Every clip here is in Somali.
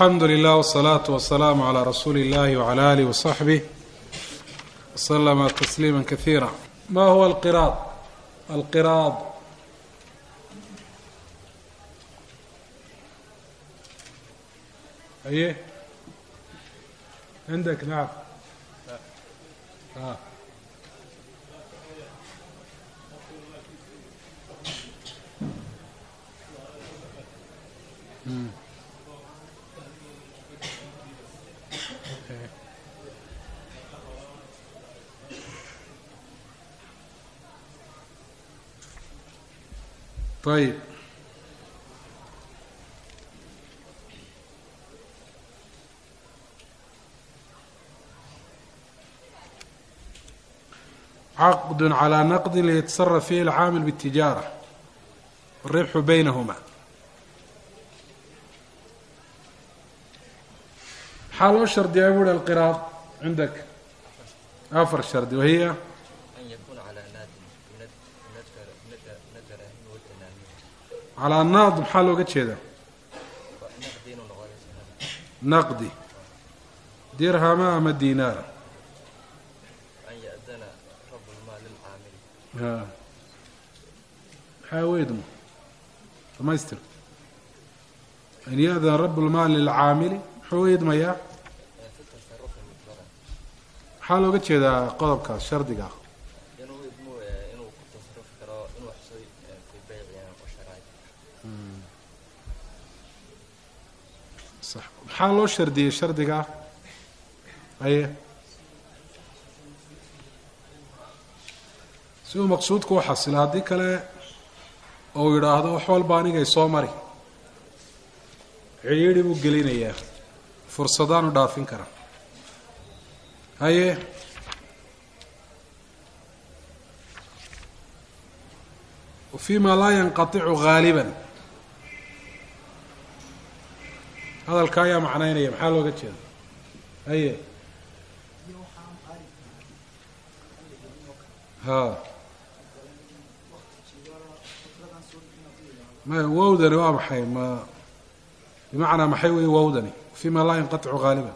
alxamdu lilah wsalaatu wasalaamu calaa rasuuli illahi wcala alih wasaxbih waslama tasliima kasiira ma huwa alqiraad alqiraad aye عندك نعم آه. مم. طيب caqd calى naqdi liyatasaraf fihi alcaamil bاtijaara wاribxu baynahuma maxaa loo shardiyaa buuri alqiraad cindak afar shardi wahiya أن يكون على ناد من النجر نجره والتنامي calaa naad maxaa looga jeedaa ونقدين لغاية naqdi dirhama ama dinaara أن يأذن رب المال للعامل ha maxaa weydmo dhamaystir an ya-dan rab lmaali lilcaamili muxuu weydmayaa في التصرف مطلقا maxaa looga jeedaa qodobkaas shardiga ah inuu idmu inuu ku tasarufi karo inuu waxsooy fi bayci wa sharaa'ic sax maxaa loo shardiyey shardiga ah aye si uu maqsuudku u xasilo haddii kale ou yidhaahdo wax walba anigay soo mari cidhiidhi buu gelinayaa fursadaanu dhaafin kara haye fima laa yanqaticu gaaliban hadalka ayaa macnaynaya maxaa looga jeeda haye ha maya wowdani waa maxay ma bimacnaa maxay wey wowdani fima laa yanqaticu gaaliban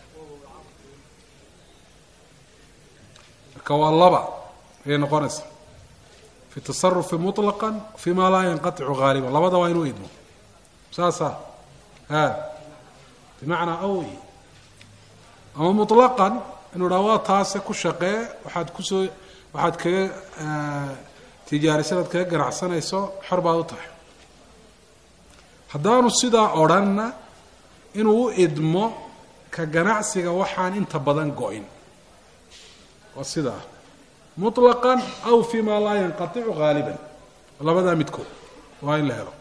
marka waa laba ayay noqonaysa fi tasarufi muطlaqa fima laa yanqaticu gaaliban labada waa inuu idmo saasa ha bimacnaa awy ama muطlaqan inuu dhaa waa taase ku shaqee waxaad kusoo waxaad kaga tijaarisan aad kaga ganacsanayso xor baad u tahay haddaanu sidaa odrhanna inuu u idmo ka ganacsiga waxaan inta badan go-in waa sidaa muطlaqan aw fima laa yanqaticu gaaliban labadaa midkood waa in la helo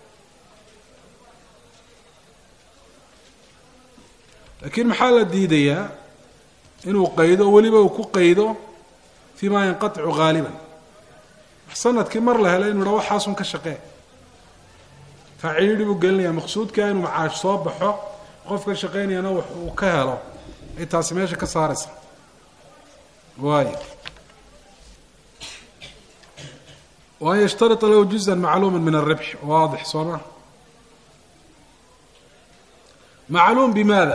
laakiin maxaa la diidayaa inuu qaydo weliba uu ku qaydo fima yanqaticu gaaliban sanadkii mar la helo inu ha waxaasun ka shaqee faciidhi buu gelinayaa maqsuudkaa inuu macaash soo baxo qofka shaqaynayana wax uu ka helo ay taasi meesha ka saaraysa waayo waan yashtarita lahu juzan macluuma min alribx waadix soo ma macluum bimaada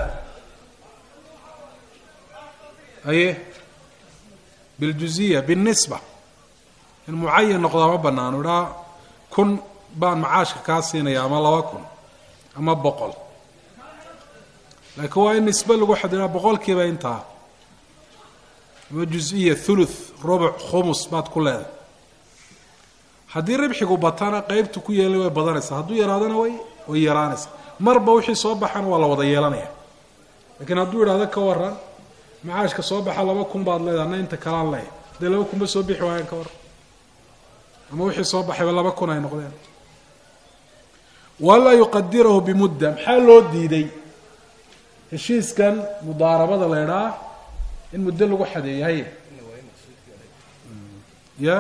aye biljuziya biاlnisba in mucayan noqdaa ma banaano idhaa kun baan macaashka kaa siinaya ama laba kun ama boqol laakiin waa in nisbe lagu xadiraa boqolkiiba intaa ama juziya thuluth rubuc khumus baad ku leedahay haddii ribxigu batana qeybtu ku yeelay way badanaysaa hadduu yaraadana way way yaraanaysaa marba wixii soo baxana waa la wada yeelanaya lakiin hadduu yidhahdo ka waran macaashka soo baxa laba kun baad leedahay na inta kalaan leeya haddii laba kunba soo bixi waayaan ka waran ama wixii soo baxayba laba kun ay noqdeen walaa yuqadirahu bimudda maxaa loo diiday heshiiskan mudaarabada la idhaa in muddo lagu xadeeyo haye ya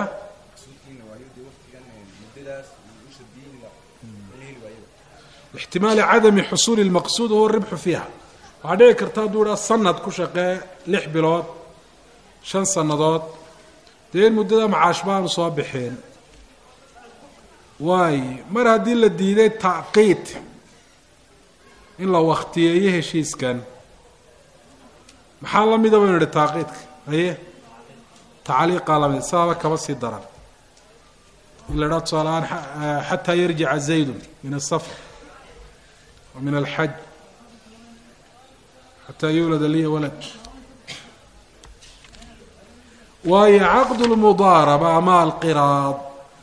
ixtimaali cadami xusuuli lmaqsuud huwa ribxu fiiha waxaa dhici karta hadduu idhaa sanad ku shaqee lix bilood shan sannadood dee in muddada macaash baanu soo bixeen waaye mar haddii la diiday tacqiid in la waktiyeeyo heshiiskan maxaa la mida baynu idhi taaqiidka haye tacliiqaa lamid saaba kaba sii daran in la idhaha tusaaleaan xataa yarjica zaydun min asafar wa min alxaj xataa yuulada liya walad waayo caqd lmudaaraba ama alqiraad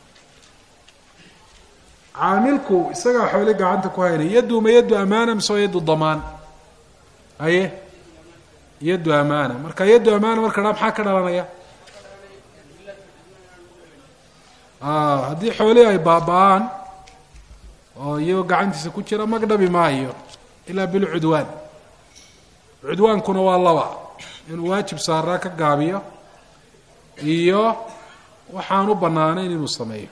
caamilku isagaa xoole gacanta ku haynaya yaddu ma yaddu amaana mise waa yaddu damaan haye yaddu amaana marka yaddu amaana marka dhaa maxaa ka dhalanaya haddii xoolihii ay baaba-aan oo iyagoo gacantiisa ku jira magdhabi maayo ilaa bilcudwaan cudwaankuna waa laba inuu waajib saaraa ka gaabiyo iyo waxaan u banaanayn inuu sameeyo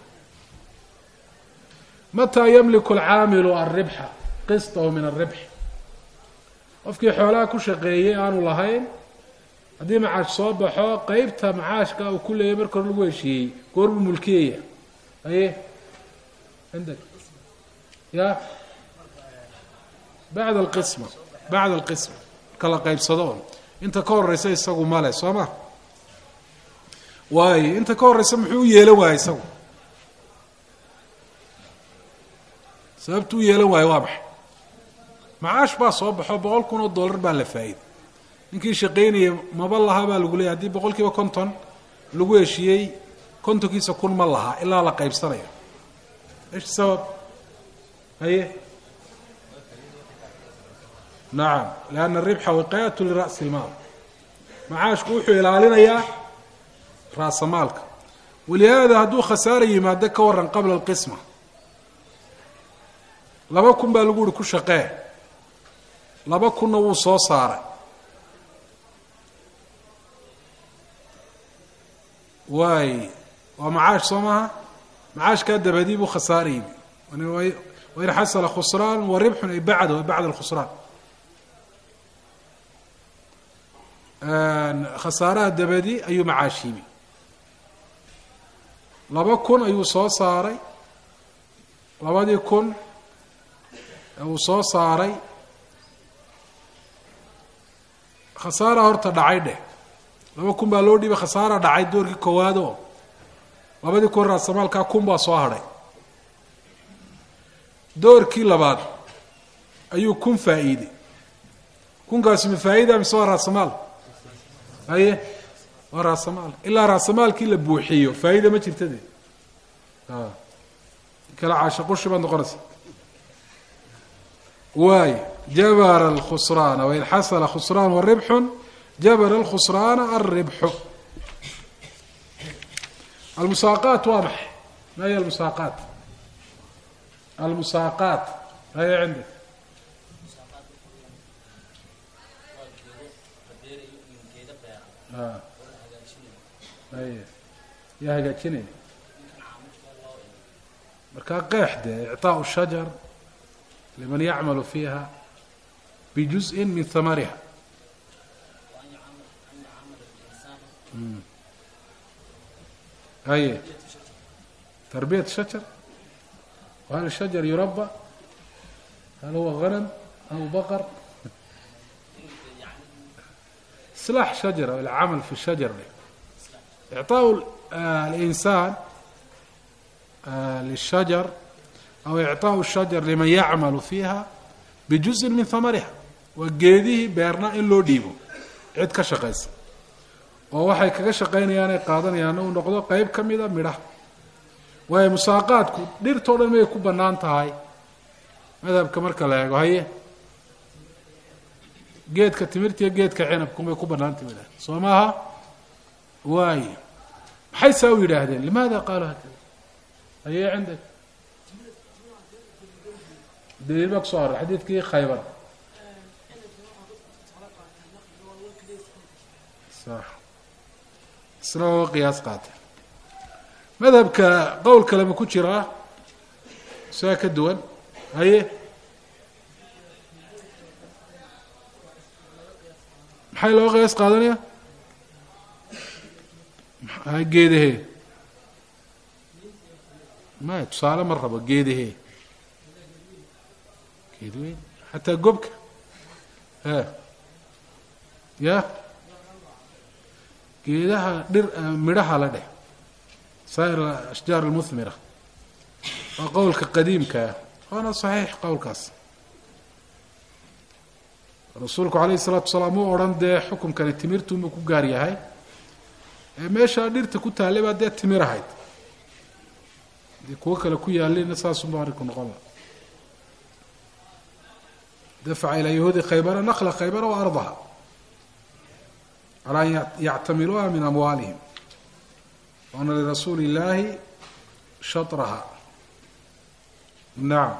mataa yamliku alcaamilu alribxa qistahu min alribx qofkii xoolaha ku shaqeeyey aanu lahayn haddii macaash soo baxo qeybta macaashka uu ku leeyay marka hore lagu heshiiyey goor buu mulkiyaya aye cindak ya bacda alqisma bacda alqisma marka la qeybsado un inta ka horeysa isagu male soo ma waayo inta ka horeysa muxuu u yeelan waayey isagu sababtu u yeelan waayo waa maxay macaash baa soo baxo boqol kun oo dollar baa la faa'iday ninkii shaqaynaya maba laha baa lagu leeyay haddii boqol kiiba konton lagu heshiiyey kontonkiisa kun ma laha ilaa la qaybsanayo ish sabab haye nacam lianna aribxa wiqaayatu lira'si ilmaal macaashku wuxuu ilaalinayaa raasamaalka walihaada hadduu khasaara yimaado ka waran qabla alqisma laba kun baa lagu uhi ku shaqee laba kunna wuu soo saaray waay waa macaash soo maaha macaashkaa dabadii buu khasaara yimi wain xasala khusraan wa ribxun ay bacda bacda alkhusraan khasaaraha dabadi ayuu macaash yimi laba kun ayuu soo saaray labadii kun uu soo saaray khasaara horta dhacay dheh laba kun baa loo dhiibay khasaara dhacay doorkii koowaad oo labadii kun raasamaalkaa kun baa soo hadhay doorkii labaad ayuu kun faa'iiday kunkaasi ma faa'iida mise waa raasamaal haye waa raasamaal ilaa raasamaalkii la buuxiyo faa'iida ma jirta de kala caasha qushi baad noqonaysa waay jabara alkhusraana wain xasala khusraan waribxun jabara alkhusraana alribxu almusaaqaat waa maxay ma hiy almusaaqaat almusaaqaat haya cindak ay yaa hagaajinaya markaa qeex dee icطaaء shajar liman yacmalu fiiha bijuزءi min hamariha haye tarbiyat shajar hal shajar yuraba hal huwa ganam aw baqar islaax shajar alcamal fi shajar إعطاء الإنسان للشجر أو إعطاء الشجر لمن يعمل فيها بجزء من ثمرها waa geedihii beerna in loo dhiibo cid ka shaqaysa oo waxay kaga shaqaynayaan ay qaadanayaan uu noqdo qeyb ka mida midhaha waayo musaaqaadku dhirtao dhan may ku bannaan tahay madhabka marka la eego haye geedka timirta iyo geedka cinabku may ku bannaantahy midhaha soo maaha waayo maxay saa u yidhaahdeen limaada qaaluu hakada haye cindak daliil baa kusoo array xadiidkii khaybar sax isna waa qiyaas qaatay madhabka qowl kalema ku jiraa saa ka duwan haye maxay looga qiyaas qaadanaya geedahee maya tusaale ma rabo geedahee geed weyn xataa gobka e ya geedaha dhir midhaha la dheh saa'ir ashjaar almuhmira waa qowlka qadiimkaa waana saxiix qowlkaas rasuulku calayhi isalaatu wasalaam uu odhan dee xukunkani timirtuunbuu ku gaar yahay ee meeshaa dhirta ku taallay baa dee timir ahayd dee kuwo kale ku yaalina saasunba arrinku noqon la dafaca ilaa yahuudi khaybara nakla khaybara wa ardaha calaa an yactamiluuha min amwaalihim waana lirasuuli illaahi shatraha nacam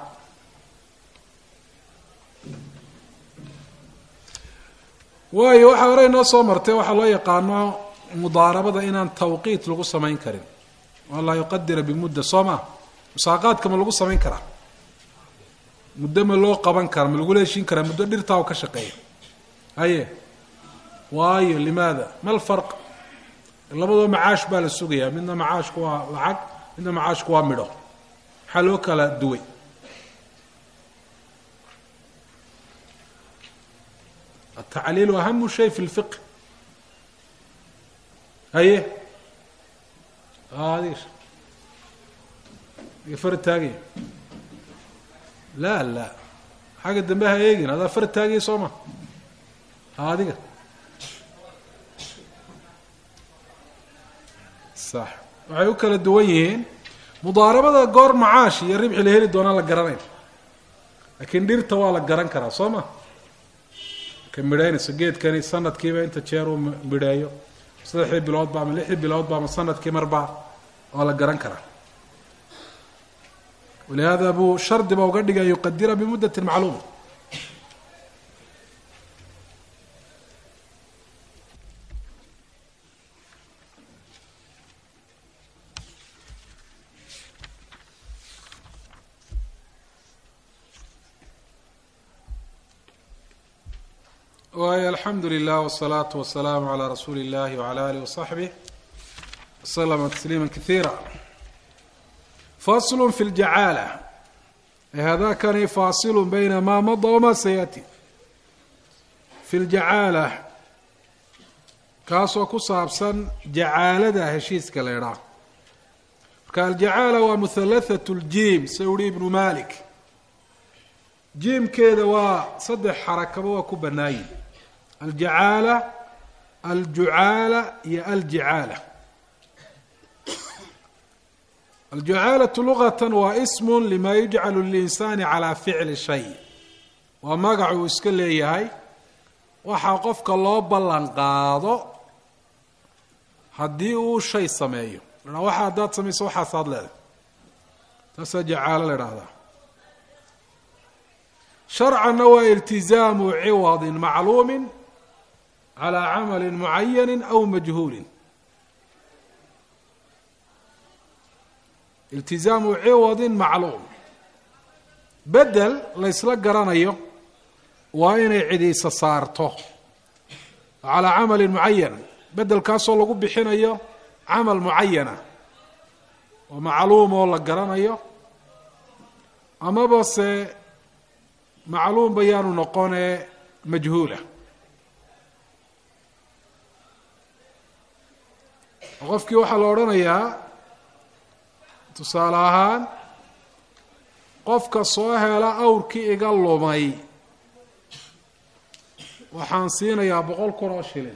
waayo waxaa hore inoo soo martay waxaa loo yaqaano mudaarabada inaan tawqiit lagu samayn karin an laa yuqadira bimudda soo maa musaaqaadka ma lagu samayn karaa muddo ma loo qaban kara ma lagula heshiin karaa muddo dhirtaa u ka shaqeeya haye waayo limaada ma lfarq labadoo macaash baa la sugayaa midna macaashku waa lacag midna macaashku waa midho maxaa loo kala duway atacliilu ahamu shay fi lfiq haye adiga iga far taagaya la la xagga dambe ha eegin adaa far taagaya soo ma adiga sax waxay u kala duwan yihiin mudaarabada goor macaash iyo ribxi la heli doonaan la garanayn laakiin dhirta waa la garan karaa soo ma ka midhaynayso geedkani sanadkiiba inta jeer uu midheeyo saddexdii biloodba ama lixdii biloodba ama sanadkii marbaa waa la garan karaa walihaada buu shardiba uga dhigay yuqadira bimuddati macluuma waay alxamdu lilah wالsalaatu wasalaamu calaa rasuuli اllahi wcala alih wasaxbih waslama tasliima kaiira faslu fi ljacaala hadakani faasilu bayna ma mada wama sayati fi ljacaala kaasoo ku saabsan jacaalada heshiiska la idhaa marka aljacaala waa muhalathatu ljiim sa uhi ibnu malik jiimkeeda waa saddex xarakaba waa ku banaayi aljacaala aljucaala iyo aljicaala aljucaalatu lugatan waa ismu lima yujcalu lilinsaani calaa ficli shay waa magac uu iska leeyahay waxaa qofka loo ballan qaado haddii uu shay sameeyo la waxa haddaad samayso waxaasaad leedahay taasaa jacaalo la idhaahdaa sharcanna waa iltizaamu ciwadin macluumin calaa camali mucayani aw majhuulin iltizaamu ciwadin macluum bedel laysla garanayo waa inay cidiisa saarto calaa camalin mucayan bedelkaasoo lagu bixinayo camal mucayana oo macluum oo la garanayo amaba se macluum bayaanu noqonee majhuula qofkii waxaa la odhanayaa tusaale ahaan qofka soo hela awrkii iga lumay waxaan siinayaa boqol kun oo shilin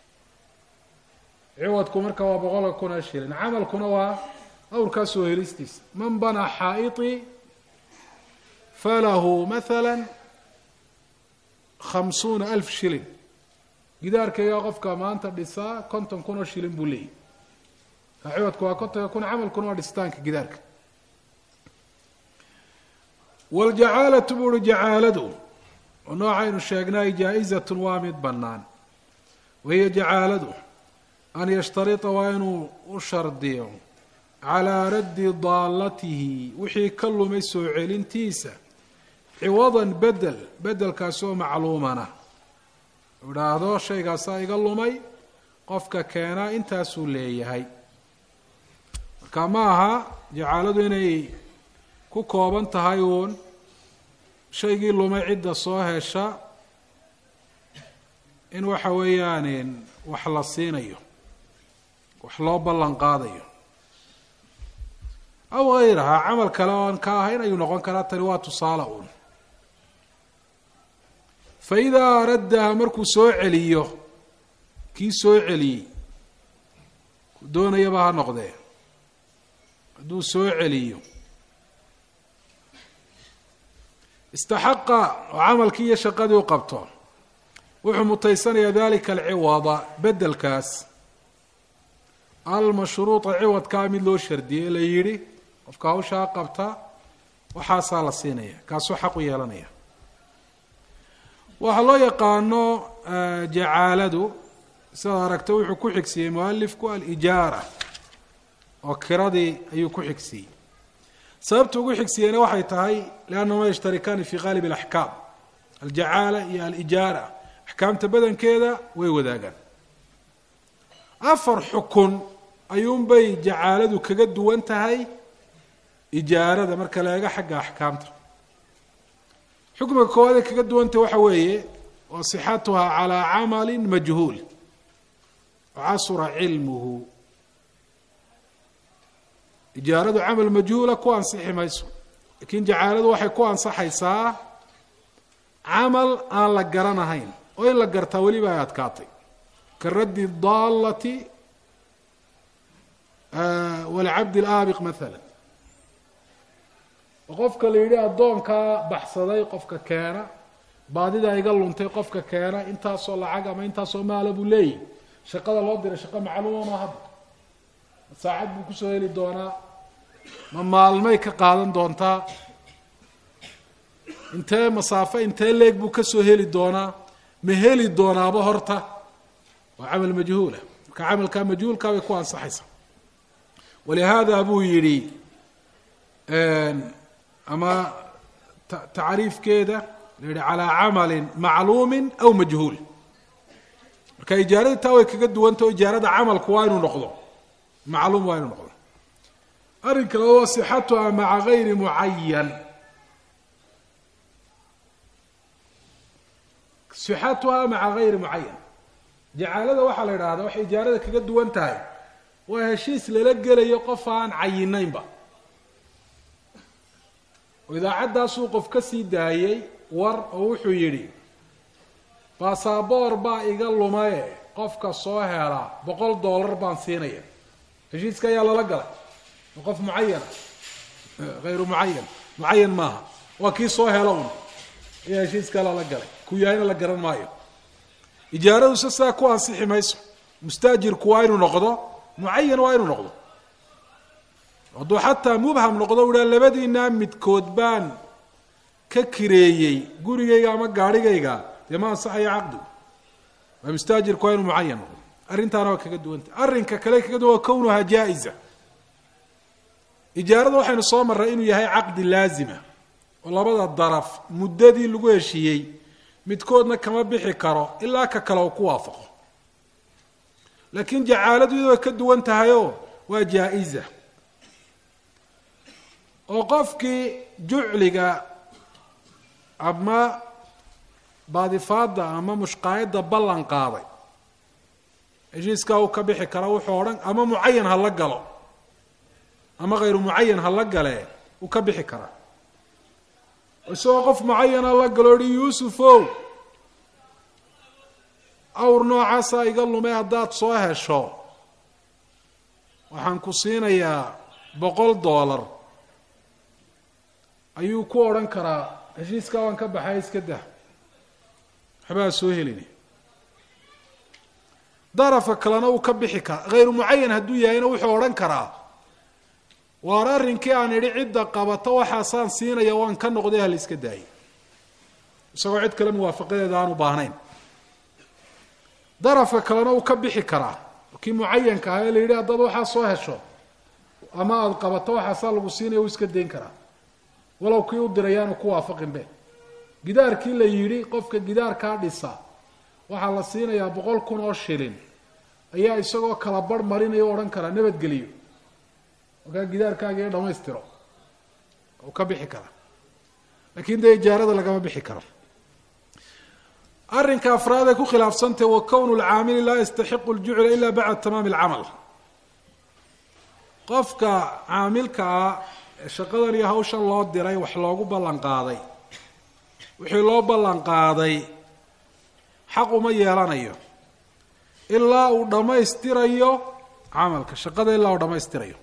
ciwadku marka waa boqolka kun oo shilin camalkuna waa awrkaa soo helistiisa man banaa xaa'iطii falahu maala khamsuuna alf shilin gidaarkayga qofka maanta dhisaa konton kun oo shilin buu leeyahy ciwadku waa kontonka kun camalkuna waa dhisitaanka gidaarka waljacaalatu buu uhi jacaaladu oo noocaynu sheegnay jaa-izatun waa mid bannaan wahiya jacaaladu an yashtarita waa inuu u shardiyo calaa raddi daallatihi wixii ka lumay soo celintiisa ciwadan bedel bedelkaasoo macluumana idhaahdo shaygaasaa iga lumay qofka keenaa intaasuu leeyahay marka ma aha jacaaladu inay ku kooban tahay uun shaygii lumay cidda soo hesha in waxa weeyaan wax la siinayo wax loo ballan qaadayo aw hayraha camal kale oon ka ahayn ayuu noqon karaa tani waa tusaale uun fa idaa raddaha markuu soo celiyo kii soo celiyey ku doonayaba ha noqdee hadduu soo celiyo istaxaqa oo camalkii iyo shaqadii u qabto wuxuu mutaysanayaa dalika alciwada bedelkaas almashruuطa ciwadkaa mid loo shardiyey la yidhi qofka hawshaa qabta waxaasaa la siinaya kaasuu xaq u yeelanaya waxaa loo yaqaano jacaaladu sidaad aragta wuxuu ku xigsiiyey mualifku alijaara oo kiradii ayuu ku xigsiiyey sababta ugu xigsiiyeyna waxay tahay liannahuma yashtarikaani fi qaalib alaxkaam aljacaala iyo alijaara axkaamta badankeeda way wadaagaan afar xukun ayuunbay jacaaladu kaga duwan tahay ijaarada marka la eego xagga axkaamta xukmiga koowaad ay kaga duwantahay waxa weeye wa sixatuha calaa camali majhuul casura cilmuhu ijaaradu camal majhuula ku ansixi mayso laakiin jacaaladu waxay ku ansaxaysaa camal aan la garanahayn oo in la gartaa weliba ay adkaatay ka raddi daallati walcabdi alaabiq maala oo qofka la yidhi addoonkaa baxsaday qofka keena baadidaa iga luntay qofka keena intaasoo lacag ama intaasoo maala buu leeyahy shaqada loo diray shaqo macluuma ma hadda saacad buu kusoo heli doonaa ma maalmay ka qaadan doontaa intee masaafo intee leeg buu kasoo heli doonaa ma heli doonaaba horta waa camal majhuula marka camalkaa majhuulkaa bay ku ansaxaysaa walihaada buu yidhi ama tacriifkeeda la yihi calaa camalin macluumin aw majhuul marka ijaarada taa way kaga duwanta o ijaarada camalku waa inuu noqdo macluum waa inuu noqdo arrinka laba wa sixatuha maca gayri mucayan sixatuha maca gayri mucayan jacaalada waxaa la idhaahdaa waxay ijaarada kaga duwan tahay waa heshiis lala gelayo qof aan cayinaynba oo idaacaddaasuu qof ka sii daayey war oo wuxuu yidhi basaboor baa iga lumaye qofka soo hela boqol dollar baan siinaya heshiiska ayaa lala galay waa qof mucayana hayru mucayan mucayan maaha waa kii soo hela un ayaa heshiiska lala galay ku yahayna la garan maayo ijaaradu se sidaa ku ansixi mayso mustaajirku waa inuu noqdo mucayan waa inuu noqdo hadduu xataa mubham noqdo uhaa labadiinaa midkood baan ka kireeyey gurigayga ama gaarhigayga dee ma ansaxayo caqdigu waa mustaajirku waa inuu mucayan noqdo arrintaana waa kaga duwantah arrinka kale kaga duwan waa kownuhaa jaa-iza ijaarada waxaynu soo marray inuu yahay caqdi laazima oo labada daraf muddadii lagu heshiiyey midkoodna kama bixi karo ilaa ka kale uu ku waafaqo laakiin jacaaladu iyadoo ka duwan tahayoo waa jaa-iza oo qofkii jucliga ama baadifaada ama mushqaayadda ballan qaaday heshiiskaa uu ka bixi kara wuxuu odhan ama mucayan ha la galo ama hayru mucayan ha la galee uu ka bixi karaa isagoo qof mucayana la galo hi yuusufow awr noocaasaa iga lumay haddaad soo hesho waxaan ku siinayaa boqol dollar ayuu ku odhan karaa heshiiskaa waan ka baxay iska dah waxbaa soo helini darafka kalena uu ka bixi karaa hayru mucayan hadduu yahayna wuxuu odhan karaa waar arrinkii aan idhi cidda qabata waxaasaan siinaya waan ka noqday hala iska daayay isagoo cid kale muwaafaqadeeda aanu baahnayn darafka kalena uu ka bixi karaa kii mucayanka ahaa ee la yidhi haddaad waxaa soo hesho ama aada qabato waxaasaa lagu siinaya uu iska dayn karaa walow kii u dirayaanu ku waafaqinbe gidaarkii la yidhi qofka gidaarkaa dhisa waxaa la siinayaa boqol kun oo shilin ayaa isagoo kala barh marinaya o odhan karaa nabadgeliyo markaa gidaarkaaga iyo dhamaystiro u ka bixi karaa lakin dee ijaarada lagama bixi karo arrinka afraad ay ku khilaafsantahe wa kownu lcaamili laa yastaxiqu ljucla ila bacda tamaami alcamal qofka caamilka ah ee shaqadan iyo hawshan loo diray wax loogu ballan qaaday wixii loo ballan qaaday xaq uma yeelanayo ilaa uu dhammaystirayo camalka shaqada ilaa uu dhammaystirayo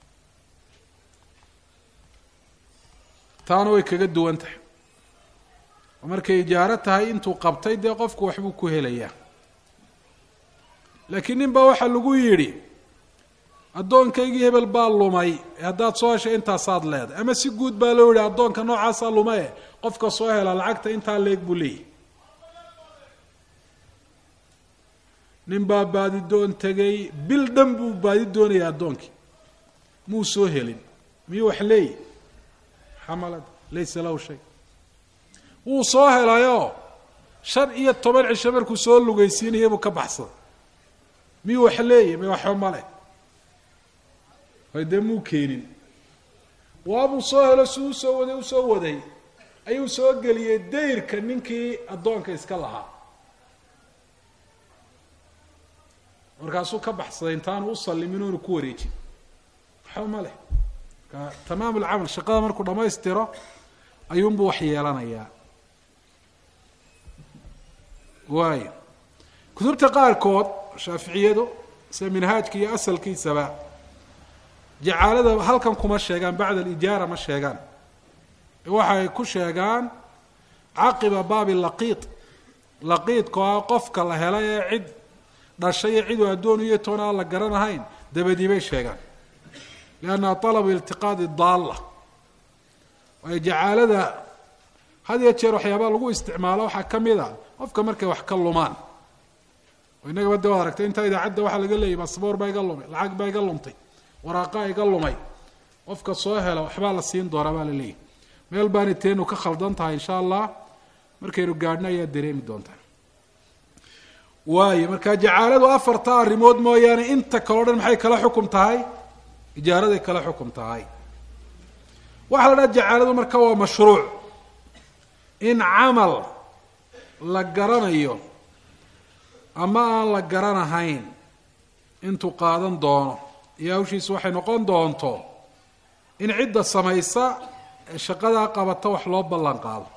taana way kaga duwan tahay oo markay ijaaro tahay intuu qabtay dee qofku waxbuu ku helayaa laakiin nin baa waxaa lagu yidhi addoonkaygii hebel baa lumay ee haddaad soo heshay intaasaad leedahay ama si guud baa loo yihi addoonka noocaasaa lumaye qofka soo hela lacagta intaa leeg buu leeyahy nin baa baadi doon tegay bil dhan buu baadi doonaya addoonkii muu soo helin miyuu wax leeyahy xamalad laysa lahu shay wuu soo helayoo shan iyo toban cisho markuu soo lugaysiinaya buu ka baxsaday miyuu wax leeyahy may waxba male hay dee muu keenin waabuu soo helo si u soo waday usoo waday ayuu soo geliyey dayrka ninkii addoonka iska lahaa markaasuu ka baxsaday intaanu u sallimin oonu ku wareejin waxba ma leh marka tamaam alcamal shaqada markuu dhammaystiro ayuunbuu wax yeelanayaa waayo kutubta qaarkood shaaficiyadu sida minhaajka iyo asalkiisaba jacaalada halkan kuma sheegaan bacda alijaara ma sheegaan waxay ku sheegaan caqiba baabi laqiid laqiidka oo ah qofka la helay ee cid dhashay iyo ciduu addoon iyo toona aan la garanahayn dabadii bay sheegaan liannaha talabu iltiqaadi daalla waayo jacaalada had iyo jeer waxyaabaa lagu isticmaalo waxaa ka mid a qofka markay wax ka lumaan oo innagaba de waad aragtay intaa idaacadda waxaa laga leeyay masboor baa iga lumay lacag baa iga lumtay waraaqaa iga lumay qofka soo hela waxbaa la siin doonaa baa la leeyahy meel baani teenu ka khaldan tahay insha allah markaynu gaadhno ayaa dareemi doontaa waayo marka jacaaladu afarta arrimood mooyaane inta kaleo dhan maxay kala xukum tahay ijaaraday kala xukum tahay waxaa la dhaha jacaaladu marka waa mashruuc in camal la garanayo ama aan la garanahayn intuu qaadan doono iyo hawshiisu waxay noqon doonto in cidda samaysa ee shaqadaa qabata wax loo ballan qaado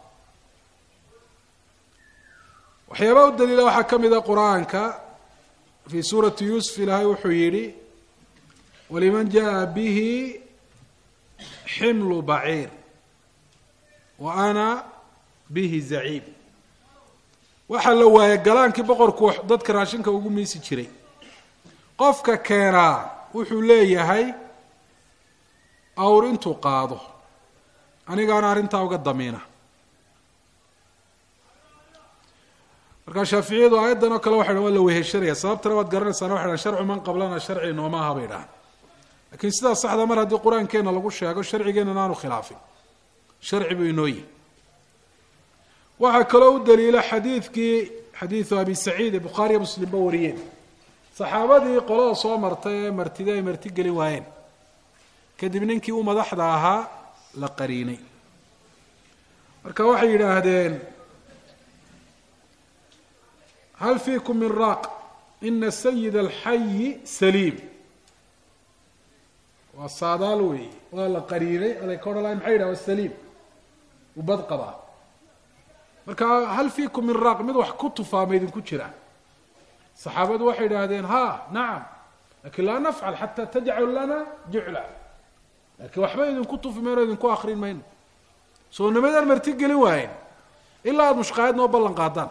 waxyaabaa u daliila waxaa ka mid a qur-aanka fii suurati yuusuf ilaahay wuxuu yidhi waliman jaa bihi ximlu baciir wa ana bihi zaciim waxaa la waayay galaankii boqorku dadka raashinka ugu miisi jiray qofka keenaa wuxuu leeyahay awr intuu qaado anigaana arrintaa uga damiina markaa shaaficiyadu aayaddan oo kale waxay dhan waa la weheshanaya sababtana waad garanaysaana waxay dhahan sharcu man qablana sharci nooma aha bay dhahan lakiin sidaa saxda mar haddii qur-aankeena lagu sheego sharcigeenana aanu khilaafin sharci buu inoo yihi waxaa kaloo u daliila xadiidkii xadiidu abi saciid ee bukhaariya muslimba wariyeen saxaabadii qolada soo martay ee martida ay marti gelin waayeen kadib ninkii u madaxda ahaa la qariinay marka waxay yidhaahdeen hal fiikum min raaq ina sayid alxayi saliim waa saadaal weeye waa la qariinay aday ka odhan lahay maxay yidhah waa saliim uu bad qabaa marka hal fiikum min raaq mid wax ku tufaama idinku jira saxaabadu waxay idhaahdeen ha nacam lakin laa nafcal xataa tajcalu lana jucla laakiin waxba idinku tufi mayno idinku akrin mayno soo nimadaan marti gelin waayen ilaa aada mushqaayad noo ballan qaadaan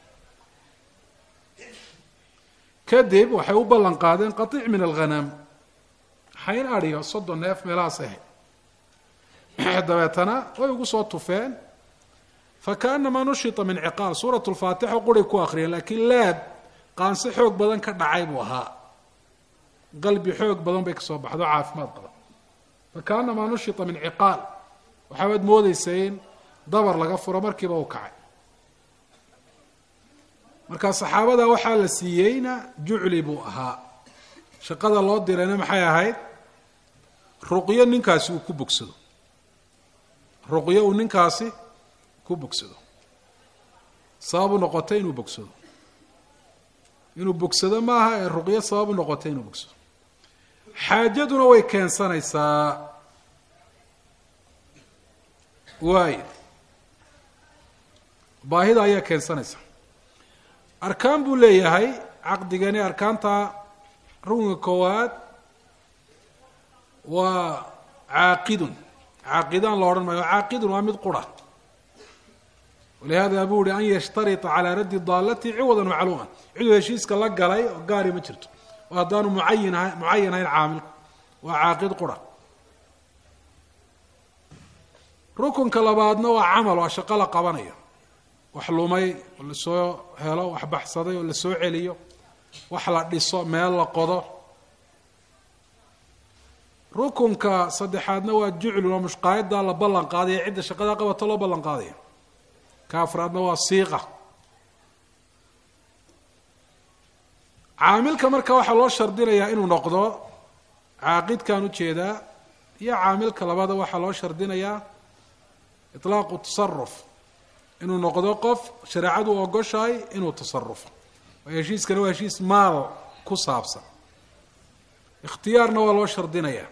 kadib waxay u ballan qaadeen qaiic min alghanaam xayn adhiyo soddon neef meelahaas ahayd dabeetana way ugu soo tufeen fakaanamaa nushita min ciqaal suurat lfaatixa quray ku akriyeen laakiin laab qaanse xoog badan ka dhacay buu ahaa qalbi xoog badan bay kasoo baxdo caafimaad qaba fakaanamaa nushita min ciqaal waxaabaad moodeysa in dabar laga furo markiiba u kacay marka saxaabada waxaa la siiyeyna jucli buu ahaa shaqada loo dirayna maxay ahayd ruqyo ninkaasi uu ku bogsado ruqyo uu ninkaasi ku bogsado sabab u noqotay inuu bogsado inuu bogsado maaha ee ruqyo sabab u noqotay inuu bogsado xaajaduna way keensanaysaa waayo baahida ayaa keensanaysa arkaan buu leeyahay caqdigani arkaanta rukunka koowaad waa caaqidun caaqidaan la odhan maayo caaqidun waa mid qura walihada buu uhi an yashtarita calaa raddi daalati ciwadan macluuman ciduu heshiiska la galay oo gaari ma jirto oo haddaanu mucayin ahay mucayan ahayn caamilku waa caaqid qura rukunka labaadna waa camal waa shaqo la qabanayo wax lumay oo lasoo helo wax baxsaday oo lasoo celiyo wax la dhiso meel la qodo rukunka saddexaadna waa juclun oo mushqaayaddaa la ballan qaadaya cidda shaqadaa qabato loo ballan qaadaya ka afraadna waa siiqa caamilka marka waxaa loo shardinayaa inuu noqdo caaqidkan ujeedaa iyo caamilka labada waxaa loo shardinayaa itlaaqu tasaruf inuu noqdo qof shareecadu ogoshahay inuu tasarufo waayo heshiiskana waa heshiis maal ku saabsan ikhtiyaarna waa loo shardinayaa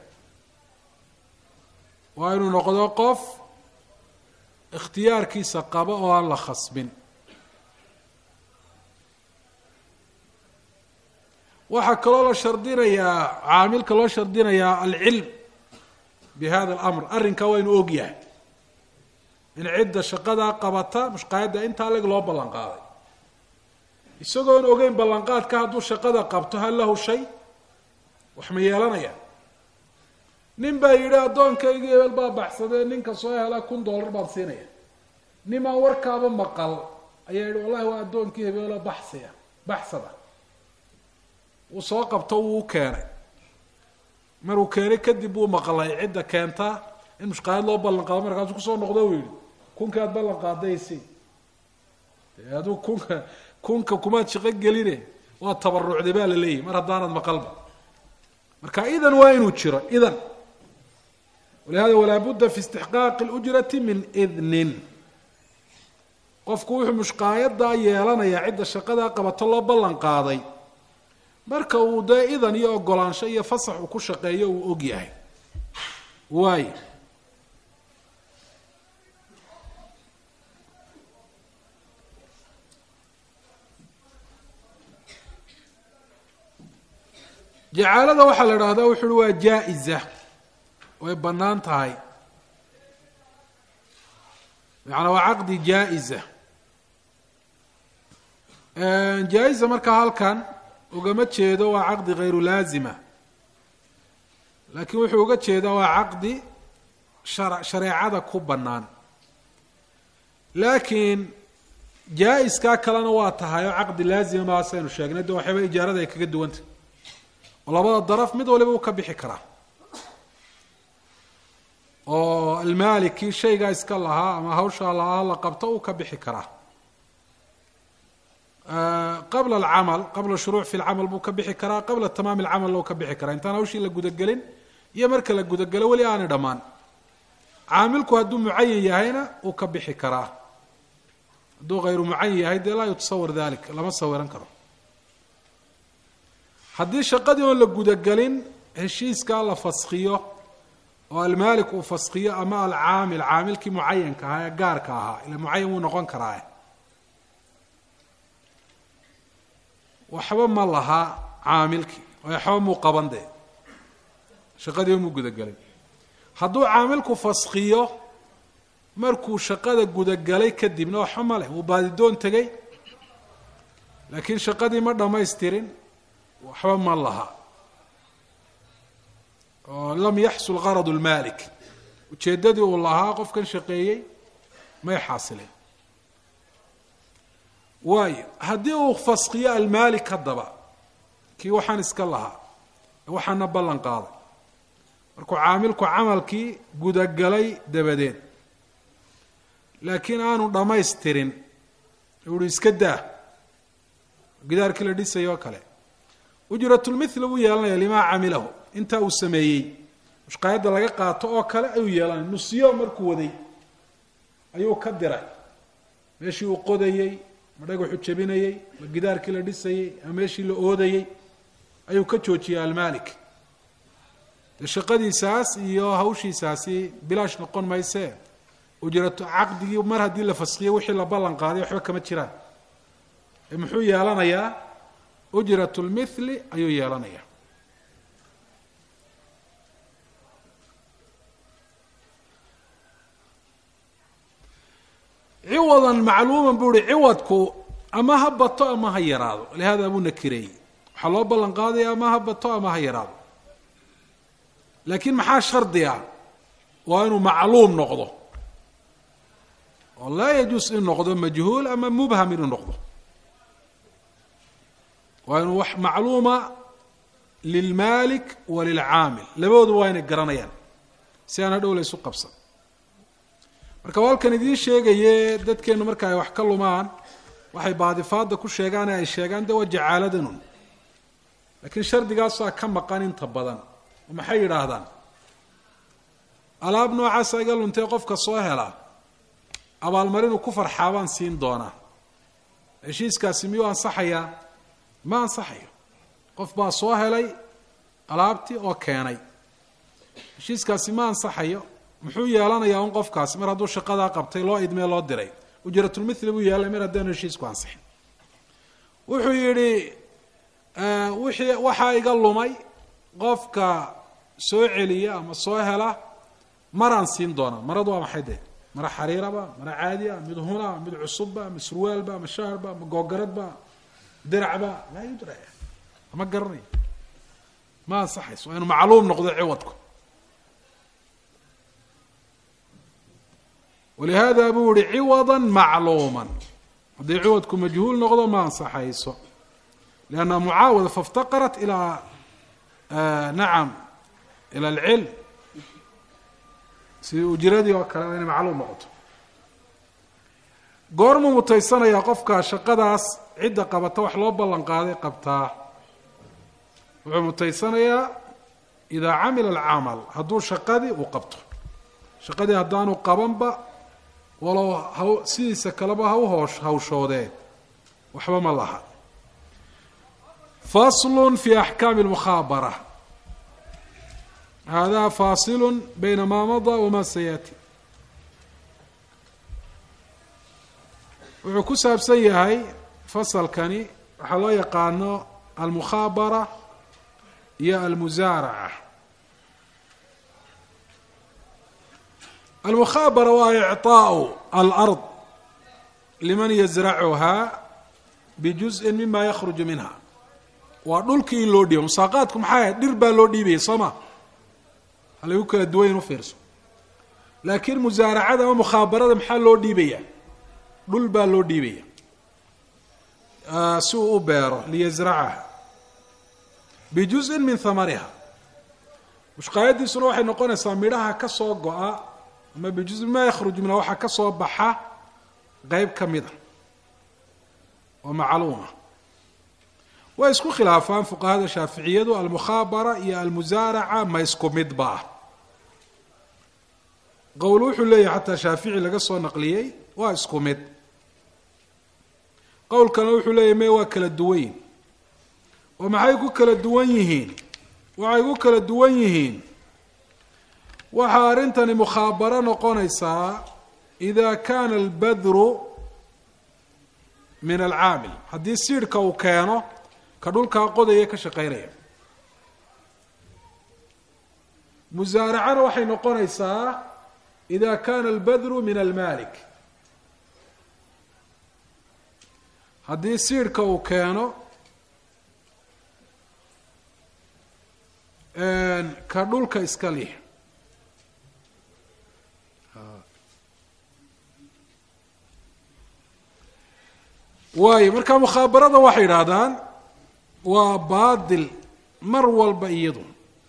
waa inuu noqdo qof ikhtiyaarkiisa qaba oo aan la khasbin waxaa kaloo la shardinayaa caamilka loo shardinayaa alcilm bi hada alamr arrinkaa waa inuu og yahay in cidda shaqadaa qabata mushqaayadda intaa leg loo ballan qaaday isagoon ogeyn ballanqaadka hadduu shaqada qabto hal lahu shay wax ma yeelanaya nin baa yidhi addoonkaygii hebel baa baxsadee ninka soo hela kun dollar baan siinaya nimaan warkaaba maqal ayaa yidhi wallahi waa addoonkii hebeelo baxsiya baxsada wuu soo qabto wuu u keenay maruu keenay kadib wuu maqlay cidda keentaa in mushqaayad loo ballan qaado markaasu kusoo noqdo u yidhi kunka aad ballan qaadaysi dee aduu kunka kunka kumaad shaqo geline waa tabarucday baa la leeyahy mar haddaanad maqalba marka idan waa inuu jiro idan walihada walaa budda fi istixqaaqi اlujrati min idnin qofku wuxuu mushqaayadaa yeelanayaa cidda shaqadaa qabato loo ballan qaaday marka uu dee idan iyo ogolaansho iyo fasax uu ku shaqeeyo uu og yahay waayo jacaalada waxaa la idhaahdaa wuxu uhi waa jaa-iza way bannaan tahay macanaa waa caqdi jaa-iza jaa-iza markaa halkan ugama jeedo waa caqdi hayru laazima laakiin wuxuu uga jeedaa waa caqdi shar shareecada ku bannaan laakiin jaa-iskaa kalena waa tahay oo caqdi laazima maasaynu sheegnay de waxyaaba ijaarada ay kaga duwantah oo labada daraf mid waliba uu ka bixi karaa oo almaalikii shaygaa iska lahaa ama hawshaa lahaa la qabto uu ka bixi karaa qabla alcamal qabla shuruuc fi lcamal buu ka bixi karaa qabla tamaami alcamalna uu ka bixi karaa intaan hawshii la gudagelin iyo marka la gudagelo weli aanay dhammaan caamilku hadduu mucayan yahayna uu ka bixi karaa hadduu hayru mucayan yahay dee laa yutasawar dalik lama sawiran karo haddii shaqadii oon la gudagelin heshiiskaa la faskiyo oo almaalik uu faskiyo ama alcaamil caamilkii mucayanka ahaa ee gaarka ahaa ila mucayan wuu noqon karaa waxba ma laha caamilkii waxba muu qaban dee shaqadii muu gudagelin hadduu caamilku faskiyo markuu shaqada gudagalay kadibna waxba ma leh wuu baadidoon tegay laakiin shaqadii ma dhammaystirin waxba ma laha oo lam yaxsul qarad lmaalik ujeeddadii uu lahaa qofkan shaqeeyey may xaasileen waayo haddii uu faskiyo almaalik haddaba kii waxaan iska lahaa waxaana ballan qaaday markuu caamilku camalkii gudagalay dabadeed laakiin aanu dhammaystirin uhi iska daa gidaarkii la dhisayoo kale ujratulmithli buu yeelanaya limaa camilahu intaa uu sameeyey mushqaayadda laga qaato oo kale ayuu yeelanaya nusyo markuu waday ayuu ka diray meeshii uu qodayey ma dhagaxu jebinayey ma gidaarkii la dhisayey ama meeshii la oodayey ayuu ka joojiyey almaalik dee shaqadiisaas iyo hawshiisaasi bilaash noqon maysee ujrato caqdigii mar haddii la faskiyey wixii la ballan qaaday waxba kama jiraan ee muxuu yeelanayaa ujrat lmithli ayuu yeelanayaa ciwadan macluuman buu uhi ciwadku ama ha bato ama ha yaraado lihaada buu nakireeyey waxaa loo ballan qaadaya ama ha bato ama ha yaraado laakiin maxaa shardi ah waa inuu macluum noqdo oo laa yajuus in noqdo majhuul ama mubham inuu noqdo waa inuu wax macluuma lilmaalik wa lilcaamil labadooduba waa inay garanayaan si aan hadhow la ysu qabsan marka walkan idiin sheegaye dadkeenu marka ay wax ka lumaan waxay baadifaada ku sheegaan ee ay sheegaan de waa jacaaladanun laakiin shardigaasaa ka maqan inta badan oo maxay yidhaahdaan alaab noocaasa iga luntay qofka soo helaa abaalmarinuu ku farxaa baan siin doonaa heshiiskaasi miyuu ansaxayaa ma ansaxayo qof baa soo helay alaabtii oo keenay heshiiskaasi ma ansaxayo muxuu yeelanayaa un qofkaasi mar hadduu shaqadaa qabtay loo idmee loo diray ujratulmithli buu yeelay mar haddaanu heshiisku ansixin wuxuu yidhi wixii waxaa iga lumay qofka soo celiya ama soo hela maraan siin doonaa maradu waa maxay dee mara xariiraba mara caadiya mid huna mid cusubba ma surwaalba ma shaarba ma googaradba diracba laa yudra ama garanayo ma ansaxayso waa inu macluum noqdo ciwadku walihada buu yihi ciwada macluuma haddii ciwadku majhuul noqdo ma ansaxayso lianna mucaawada faاftaqarat ilaa nacam ila alcilm sidii ujiradii oo kale inay macluum noqoto goormuu mutaysanayaa qofka shaqadaas cidda qabata wax loo ballan qaaday qabtaa wuxuu mutaysanayaa idaa camila alcamal hadduu shaqadii uu qabto shaqadii haddaanu qabanba walow ha sidiisa kaleba ha u hoosh hawshoodee waxba ma laha faslu fi axkaami lmukhaabara hada faasilu bayna maa madaa wama sayaati wuxuu ku saabsan yahay fasalkani waxaa loo yaqaano almukhaabara iyo almusaaraca almukhaabara waa icطaaءu alard liman yazracuhaa bijuزءi mima yakruju minha waa dhulkii in loo dhiiba musaaqaadku maxay ahayd dhir baa loo dhiibaya soo ma halagu kala duwayn u fiirso laakiin musaaracada ama mukhaabarada maxaa loo dhiibaya dhul baa loo dhiibaya si uu u beero liyasracaha bijuزءin min hamariha mushqaayadiisuna waxay noqonaysaa midhaha ka soo go-a ama bijuزin ma yakhruju minha waxaa ka soo baxa qeyb ka mida oo macluuma way isku khilaafaan fuqahada shaaficiyadu almukhaabara iyo almusaaraca ma isku midba ah qowl wuxuu leeyahay xataa shaafici laga soo naqliyey waa isku mid qowlkana wuxuu leeyahy me waa kala duwanyihin oo maxay ku kala duwan yihiin waxay ku kala duwan yihiin waxaa arrintani mukhaabaro noqonaysaa ida kana albadru min alcaamil haddii siidhka uu keeno ka dhulkaa qodaya ka shaqeynaya musaaracana waxay noqonaysaa ida kana albadru min almalik haddii siidhka uu keeno ka dhulka iska lih waayo marka mukhaabarada waxay idhaahdaan waa baadil mar walba iyadu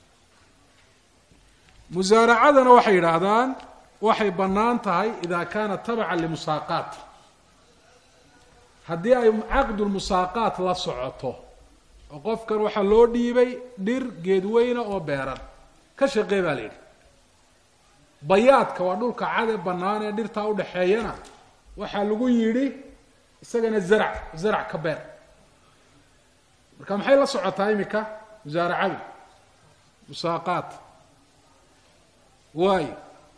musaaracadana waxay yidhaahdaan waxay bannaan tahay ida kaana tabacan limusaaqaat haddii ay caqdulmusaaqaat la socoto oo qofkan waxaa loo dhiibay dhir geedweyna oo beeran ka shaqee baa la yidhi bayaadka waa dhulka cade bannaan ee dhirtaa udhaxeeyana waxaa lagu yidhi isagana zarac zarac ka beer marka maxay la socotaa iminka musaaracadu musaaqaat waayo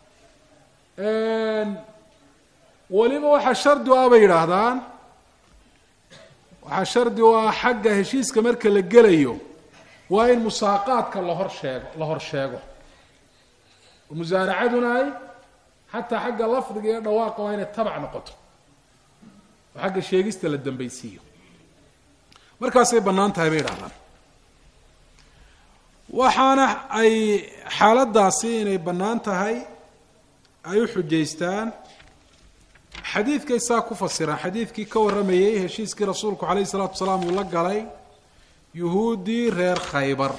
weliba waxaa shardi u ah bay yidhaahdaan waxaa shardi u ah xagga heshiiska marka la gelayo waa in musaaqaadka lahor sheego la hor sheego oo musaaracaduna ay xataa xagga lafdiga iyo dhawaaqa waa inay tabac noqoto oo xagga sheegista la dambaysiiyo markaasay bannaan tahay bay yidhahdaan waxaana ay xaaladdaasi inay bannaan tahay ay u xujaystaan xadiidkay saa ku fasiraan xadiidkii ka warramayey heshiiskii rasuulku calayhi salaatu wasalaam uu la galay yuhuuddii reer khaybar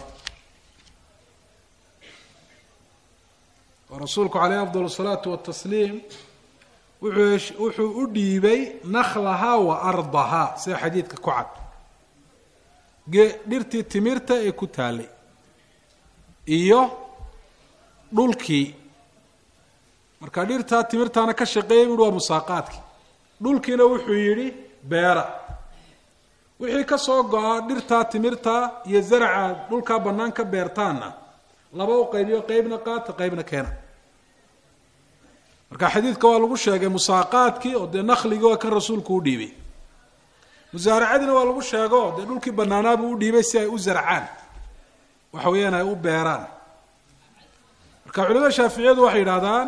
oo rasuulku caleyhi afdal asalaatu watasliim wuxuu wuxuu u dhiibay nakhlahaa wa ardahaa sida xadiidka ku cad ge dhirtii timirta ee ku taallay iyo dhulkii marka dhirtaa timirtaana ka shaqeeyay buuhi waa musaaqaadkii dhulkiina wuxuu yidhi beera wixii ka soo go-a dhirtaa timirta iyo zaraca dhulkaa bannaan ka beertaanna laba u qaybiyo qeybna qaata qeybna keena marka xadiidka waa lagu sheegay musaaqaadkii oo dee nakligii waa kan rasuulku u dhiibay musaaracadiina waa lagu sheego dee dhulkii bannaanaabuu u dhiibay si ay u zarcaan waxa weeyaan ay u beeraan marka culimada shaaficiyadu waxay yidhahdaan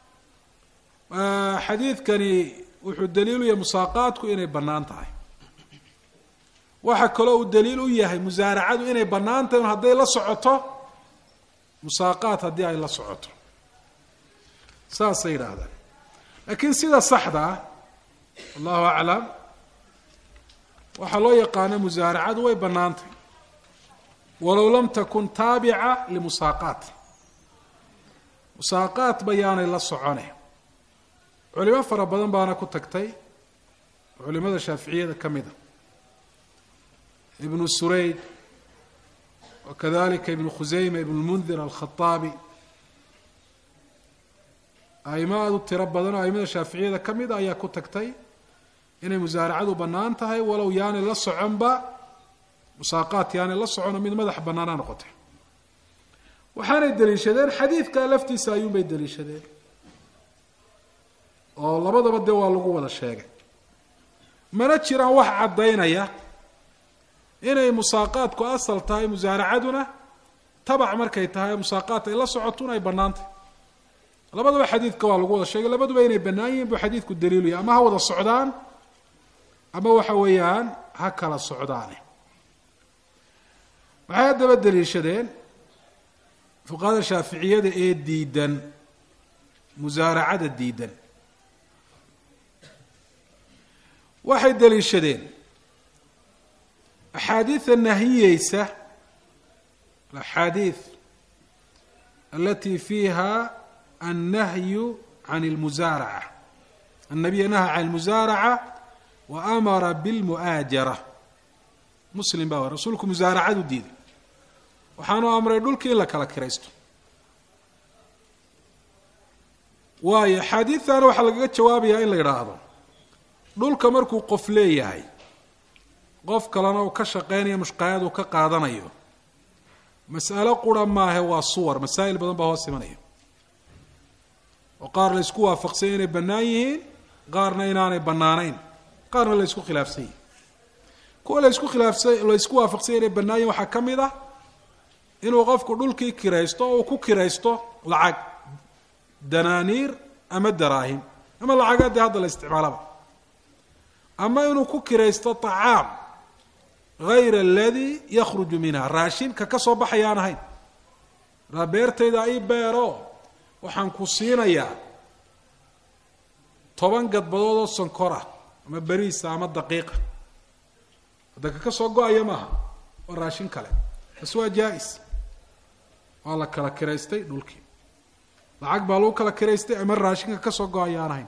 xadiidkani wuxuu daliil u yahay musaaqaadku inay bannaan tahay waxa kaloo uu daliil u yahay musaaracadu inay bannaan tahay un hadday la socoto musaaqaad haddii ay la socoto saasay yidhaahdaan laakiin sida saxda ah allahu aclam waxaa loo yaqaano musaaracadu way bannaan tahay walow lam takun taabica limusaaqaat musaaqaat bayaanay la socone culimo fara badan baana ku tagtay culimada shaaficiyada ka mida ibnu surayd wakadalika ibnu khuseyma ibn lmundir alkhaaabi aimo aada u tiro badan oo aimada shaaficiyada ka mida ayaa ku tagtay inay musaaracadu bannaan tahay walow yaanay la soconba musaaqaat yaanay la socono mid madax bannaana noqotay waxaanay daliishadeen xadiidkaa laftiisa ayuunbay daliishadeen oo labadaba dee waa lagu wada sheegay mana jiraan wax caddaynaya inay musaaqaadku asal tahay musaaracaduna tabac markay tahay musaaqaat ay la socotuna ay bannaan tahay labadaba xadiidka waa lagu wada sheegay labaduba inay bannaan yihiin buu xadiidku daliilaya ama ha wada socdaan ama waxa weeyaan ha kala socdaane waxay haddaba daliishadeen fuqahada shaaficiyada ee diidan musaaracada diidan waxay daliishadeen axaadiida nahiyeysa alaxaadiid alati fiiha annahyu can اlmusaaraca annabiya naha can اlmusaaraca wa amara bilmu'aajara muslim baa wa rasuulku musaaracadu diiday waxaanu amray dhulkii in la kala kiraysto waayo axaadiidtana waxaa lagaga jawaabayaa in la yidhaahdo dhulka markuu qof leeyahay qof kalena uu ka shaqeynayo mushqaayad uu ka qaadanayo mas'alo qura maahe waa suwar masaa'il badan baa hoos imanaya oo qaar la isku waafaqsanya inay bannaan yihiin qaarna inaanay bannaanayn qaarna la isku khilaafsan yihin kuwa la isku khilaafsan la isku waafaqsanya inay bannaan yihin waxaa ka mid ah inuu qofku dhulkii kiraysto oo uu ku kiraysto lacag danaaniir ama daraahim ama lacagaa dee hadda la isticmaalaba ama inuu ku kiraysto طacaam gayra aladii yakhruju minha raashinka ka soo baxayaan ahayn raa beertayda ii beero waxaan ku siinayaa toban gadbadood oo sonkor ah ama beriisa ama daqiiqa hadda ka ka soo go-aya maaha waa raashin kale bas waa jaa-is waa la kala kiraystay dhulkii lacag baa lagu kala kiraystay ama raashinka ka soo go-aya aan ahayn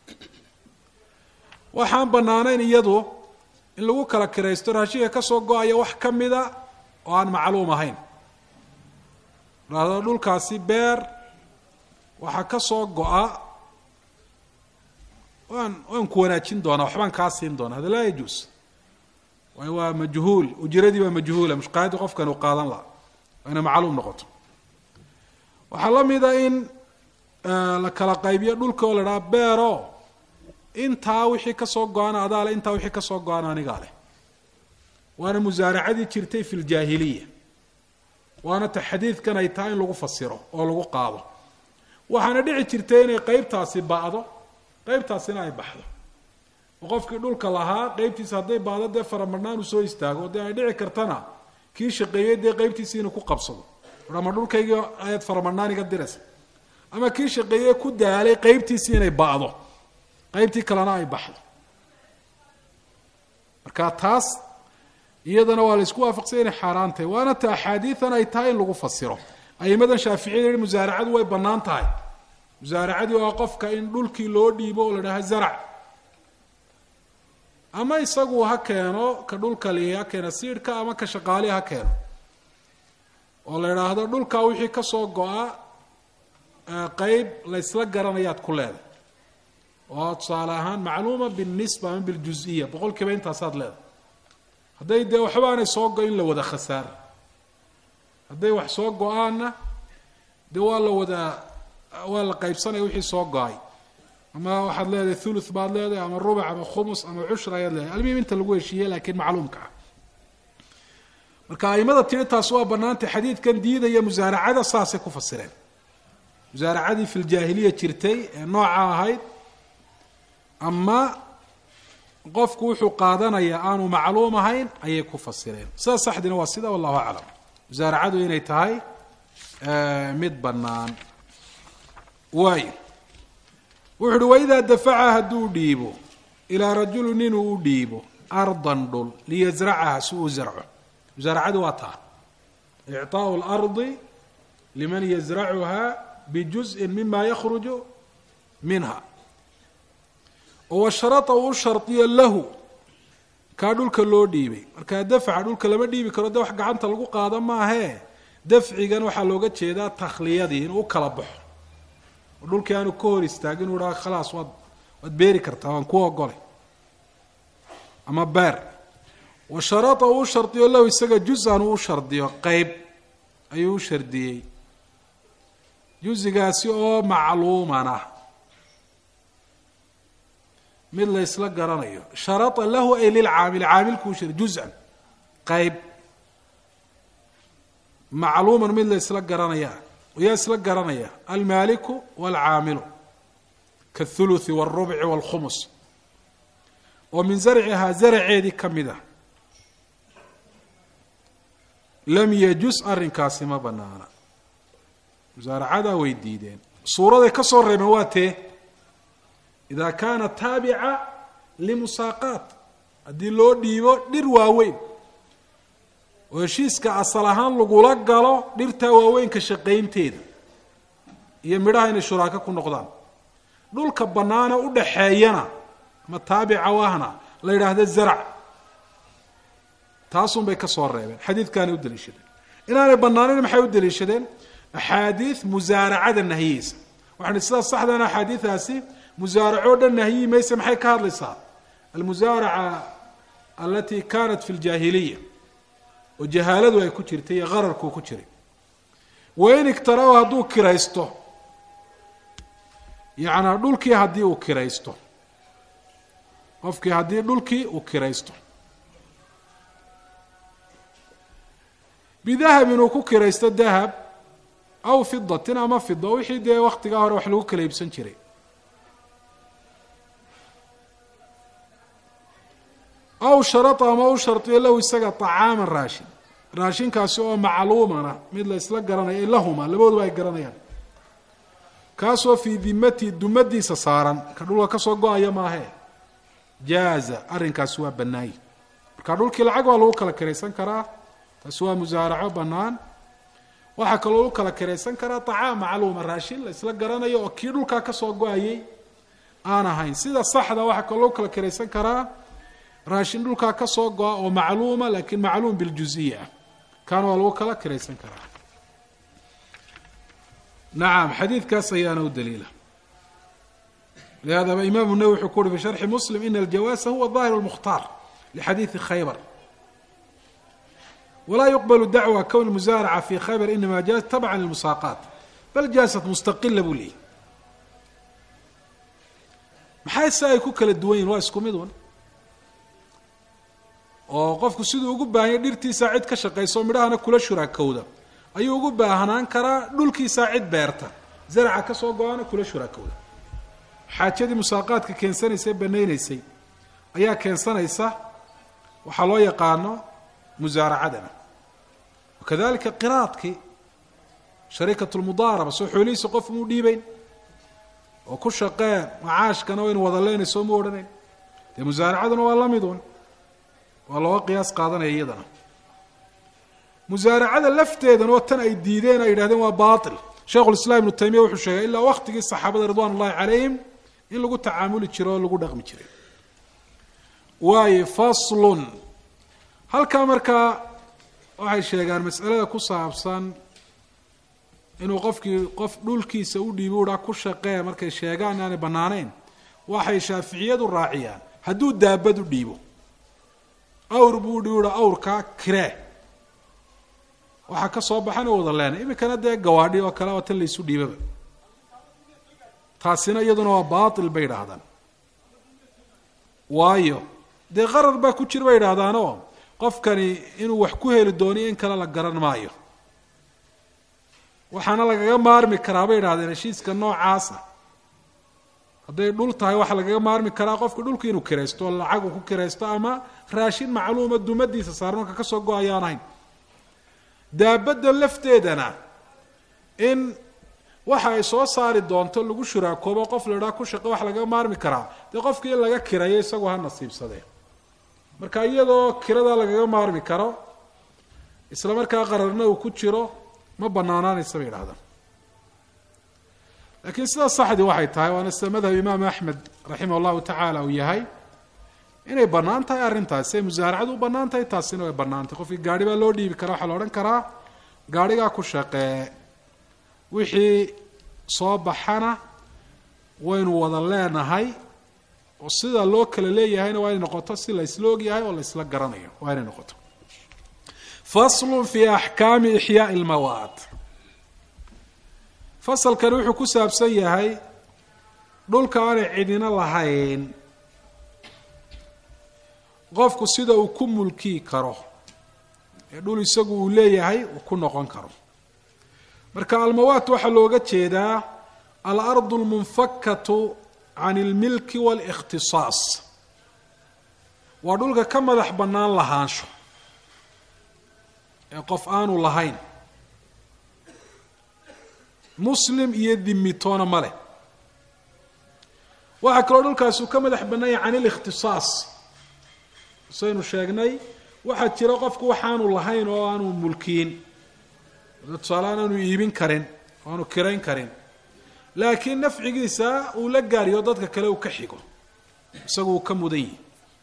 waxaan bannaanayn iyadu in lagu kala kiraysto raashinka ka soo go-aya wax ka mida oo aan macluum ahayn dhahdo dhulkaasi beer waxaa ka soo go-a waan waan ku wanaajin doonaa waxbaan kaa siin doonaa hada laa yajuus waayo waa majhuul ujiradii baa majhuula mushqaayadii qofkan uu qaadan laha waa inay macluum noqoto waxaa la mida in la kala qaybiyo dhulka oo la dhaha beero intaa wixii kasoo go-an adaa leh intaa wixii kasoo go-an anigaa leh waana musaaracadii jirtay fi ljaahiliya waana ta xadiidkan ay tahay in lagu fasiro oo lagu qaado waxaana dhici jirtay inay qeybtaasi ba'do qeybtaasina ay baxdo oo qofkii dhulka lahaa qeybtiisa hadday baado dee faramadhnaan uu soo istaago dee ay dhici kartana kii shaqeeyey dee qeybtiisi inuu ku qabsado ama dhulkaygii ayaad faramadhnaan iga diraysa ama kii shaqeeye ku daalay qeybtiisii inay ba'do qeybtii kalena ay baxdo marka taas iyadana waa la isku waafaqsay inay xaaraan tahay waana ta axaadiidan ay tahay in lagu fasiro aimadan shaaficiyada yihi musaaracadu way bannaan tahay musaaracadii waa qofka in dhulkii loo dhiibo oo la dhaha zarac ama isagu ha keeno ka dhulka lihi ha keeno siidhka ama ka shaqaalihi ha keeno oo la idhaahdo dhulkaa wixii kasoo go-a qeyb la ysla garanayaad ku leedahay oo tusaale ahaan macluuma binisba ama biljuziya boqol kiiba intaasaad leedahay hadday dee waxba aanay soo go-in la wada khasaar hadday wax soo go-aanna dee waa la wada waa la qaybsanaya wixii soo go-ay ama waxaad leedahay thuluth baad leedahay ama rubac ama khumus ama cushra ayaad leedahay almuhim inta lagu heshiiye laakiin macluumka ah marka aimada tiri taas waa banaantay xadiidkan diidaya musaaracada saasay ku fasireen musaaracadii fi ljaahiliya jirtay ee nooca ahayd ama qofku wuxuu qaadanayaa aanu macluum ahayn ayay ku fasireen sida saxdina waa sida wallahu aclam musaaracadu inay tahay mid bannaan waayo wuxu uhi waidaa dafaca hadduu dhiibo ilaa rajulin inuu u dhiibo ardan dhul liyasracaha si uu zarco musaaracadu waa taa icطaaءu اlardi liman yasracuha bijuzءi mima yakruju minha oo sharata uu shardiyo lahu kaa dhulka loo dhiibay markaa dafca dhulka lama dhiibi karo de wax gacanta lagu qaado maahee dafcigan waxaa looga jeedaa takhliyadii inuu u kala baxo oo dhulkii aanu ka hor istaagin uu dhaha khalaas waad waad beeri kartaa waan ku ogolay ama beer wa sharata uu shardiyo lahu isaga juz-an uu shardiyo qeyb ayuu u shardiyey juzigaasi oo macluuman ah mid la ysla garanayo sharata lahu ay lilcaamil caamilkuu shar juz-an qeyb macluuman mid la ysla garanaya yaa isla garanaya almaaliku waalcaamilu kathuluthi waalrubci waalkhumus oo min zarcihaa zaraceedii ka mid ah lam yajus arrinkaasi ma banaana musaaracadaa way diideen suuraday ka soo reebeen waa tee ida kaana taabica limusaaqaat haddii loo dhiibo dhir waaweyn oo heshiiska asal ahaan lagula galo dhirtaa waaweynka shaqaynteeda iyo midhaha inay shuraako ku noqdaan dhulka bannaana u dhaxeeyana ama taabica wahna la yidhaahdo zarac taasun bay ka soo reebeen xadiidkaanay u daliishadeen inaanay bannaanin maxay u daliishadeen axaadiid musaaracada nahyihiisa waxaan sidaas saxdana axaadiidaasi musaaracoo dhan nahyihi mayse maxay ka hadlaysaa almusaaraca alati kanat fi ljaahiliya oo jahaaladu ay ku jirtay iyo qararkuu ku jiray wain igtara-o hadduu kiraysto yacnaa dhulkii haddii uu kiraysto qofkii haddii dhulkii uu kiraysto bidahabin uu ku kiraysto dahab aw fidatin ama fida wixii dee waktigaa hore wax lagu kala iibsan jiray aw sharata ama u shardiyo lahu isaga طacaaman raashin raashinkaasi oo macluumana mid la isla garanayo lahuma labadooduba ay garanayaan kaasoo fii dimatihi dumadiisa saaran ka dhulka kasoo go-aya maahee jaaza arrinkaasi waa bannaayi marka dhulkii lacag waa lagu kala kiraysan karaa taasi waa musaaraco bannaan waxaa kaloo lagu kala kiraysan karaa طacaam macluuma raashin la isla garanayo oo kii dhulkaa kasoo go-ayay aan ahayn sida saxda waxaa kaloo lagu kala kiraysan karaa raashin dhulkaa ka soo go-a oo macluuma lakin macluum biljuziya ah kaana waa lagu kala kiraysan karaa nacam xadiidkaas ayaana u daliila لهذا imaam النawwi wuxuu ku uhi fi شharxi mslim in الjawaasa huwa ظahir الmkhtaar لxadiiثi khaybar walaa yuqbl dacوى kwn musaaracة fi khaybar inama jaaz tabعa lلmusaaqaat bal jaasat mustaqila buu leeyay maxay se ay ku kala duwan yihin waa isku mid un oo qofku siduu ugu baahanya dhirtiisaa cid ka shaqayso midhahana kula shuraakowda ayuu ugu baahnaan karaa dhulkiisaa cid beerta zaraca ka soo go-ana kula shuraakowda xaajadii musaaqaadka keensanaysay banaynaysay ayaa keensanaysa waxaa loo yaqaano musaaracadana wakadalika qiraadkii shariikat lmudaaraba soo xoolihiisa qof muu dhiibeyn oo ku shaqee macaashkana waynu wada leynayso mu odhanayn dee musaaracaduna waa la midun waa looga qiyaas qaadanaya iyadana musaaracada lafteedana oo tan ay diideen ay yidhahdeen waa bail sheikhulislaam ibnu taymiya wuxuu sheegay ilaa waqtigii saxaabada ridwan ullahi calayhim in lagu tacaamuli jiro oo lagu dhaqmi jiray waayo faslun halkaa markaa waxay sheegaan masalada ku saabsan inuu qofkii qof dhulkiisa u dhiibi uhaa ku shaqee markay sheegaan inaanay banaanayn waxay shaaficiyadu raaciyaan hadduu daabad u dhiibo awr buu udhibi uha awrkaa kiree waxaa ka soo baxan wada leenay iminkana dee gawaadhi oo kale oo tan laysu dhiibaba taasina iyaduna waa baatil bay idhaahdaan waayo dee qarar baa ku jira bay idhahdaanoo qofkani inuu wax ku heli dooniyo in kale la garan maayo waxaana lagaga maarmi karaa bay idhahdeen heshiiska noocaasa hadday dhul tahay waxaa lagaga maarmi karaa qofka dhulka inuu kiraysto oo lacagu ku kiraysto ama raashin macluuma dumadiisa saaran marka kasoo go ayaan ahayn daabadda lafteedana in waxa ay soo saari doonto lagu shuraakoobo qof la idhaha ku shaqe waxa lagaga maarmi karaa dee qofkii in laga kirayo isagoo ha nasiibsadee marka iyadoo kiradaa lagaga maarmi karo isla markaa qararna uu ku jiro ma banaanaanaysa bay idhahdaan laakiin sidaa saxdii waxay tahay waana sida madhab imaam axmed raximah llahu tacaala uu yahay inay bannaan tahay arrintaas siay musaaracadu u bannaan tahay taasina way bannaantay qofkii gaari baa loo dhiibi karaa waxaa la odhan karaa gaarigaa ku shaqee wixii soo baxana waynu wada leenahay oo sida loo kala leeyahayna waa inay noqoto si laysla ogyahay oo laysla garanayo waa inay noqoto faslu fi axkaami ixyaai lmawaad fasalkani wuxuu ku saabsan yahay dhulka aanay cidina lahayn qofku sida uu ku mulkii karo ee dhul isagu uu leeyahay uu ku noqon karo marka almawaat waxaa looga jeedaa alardu lmunfakatu can ilmilki waalikhtisaas waa dhulka ka madax bannaan lahaansho ee qof aanu lahayn muslim iyo dimitoona ma leh waxaa kaloo dhulkaasi uu ka madax bannaanya can ilikhtisaas saynu sheegnay waxaa jira qofku waxaanu lahayn oo aanu mulkiyin tusaaleaan aanu iibin karin oo aanu kirayn karin laakiin nafcigiisa uu la gaariyo dadka kale uu ka xigo isagu uu ka mudan yihi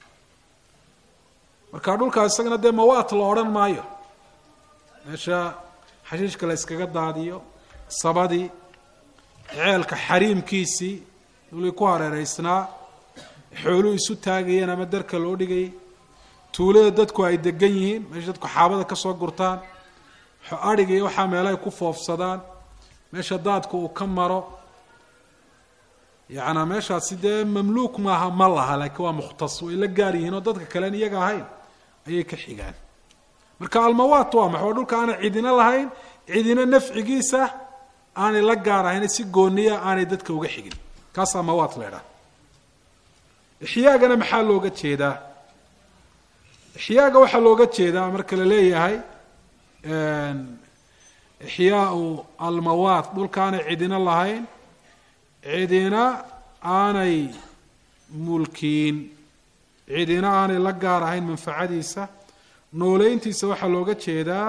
marka dhulkaas isagana dee mawaat la odhan maayo meesha xashiishka la yskaga daadiyo sabadii ceelka xariimkiisii dulii ku hareereysnaa xooluhu isu taagayeen ama darka loo dhigayay tuulada dadku ay degan yihiin meesha dadku xaabada ka soo gurtaan adhiga iyo waxaa meelahay ku foofsadaan meesha daadku uu ka maro yacnaa meeshaasi dee mamluuk maaha ma laha laakiin waa mukhtas way la gaar yihiin oo dadka kalen iyaga ahayn ayay ka xigaan marka almawaat waa maxa waa dhulka aanay cidina lahayn cidina nafcigiisa aanay la gaar ahayn si gooniya aanay dadka uga xigin kaasaa mawaat la ydhaha ixyaagana maxaa looga jeedaa ixyaaga waxaa looga jeedaa marka la leeyahay ixyaau almawaat dhulka aanay cidina lahayn cidina aanay mulkiin cidina aanay la gaar ahayn manfacadiisa nooleyntiisa waxaa looga jeedaa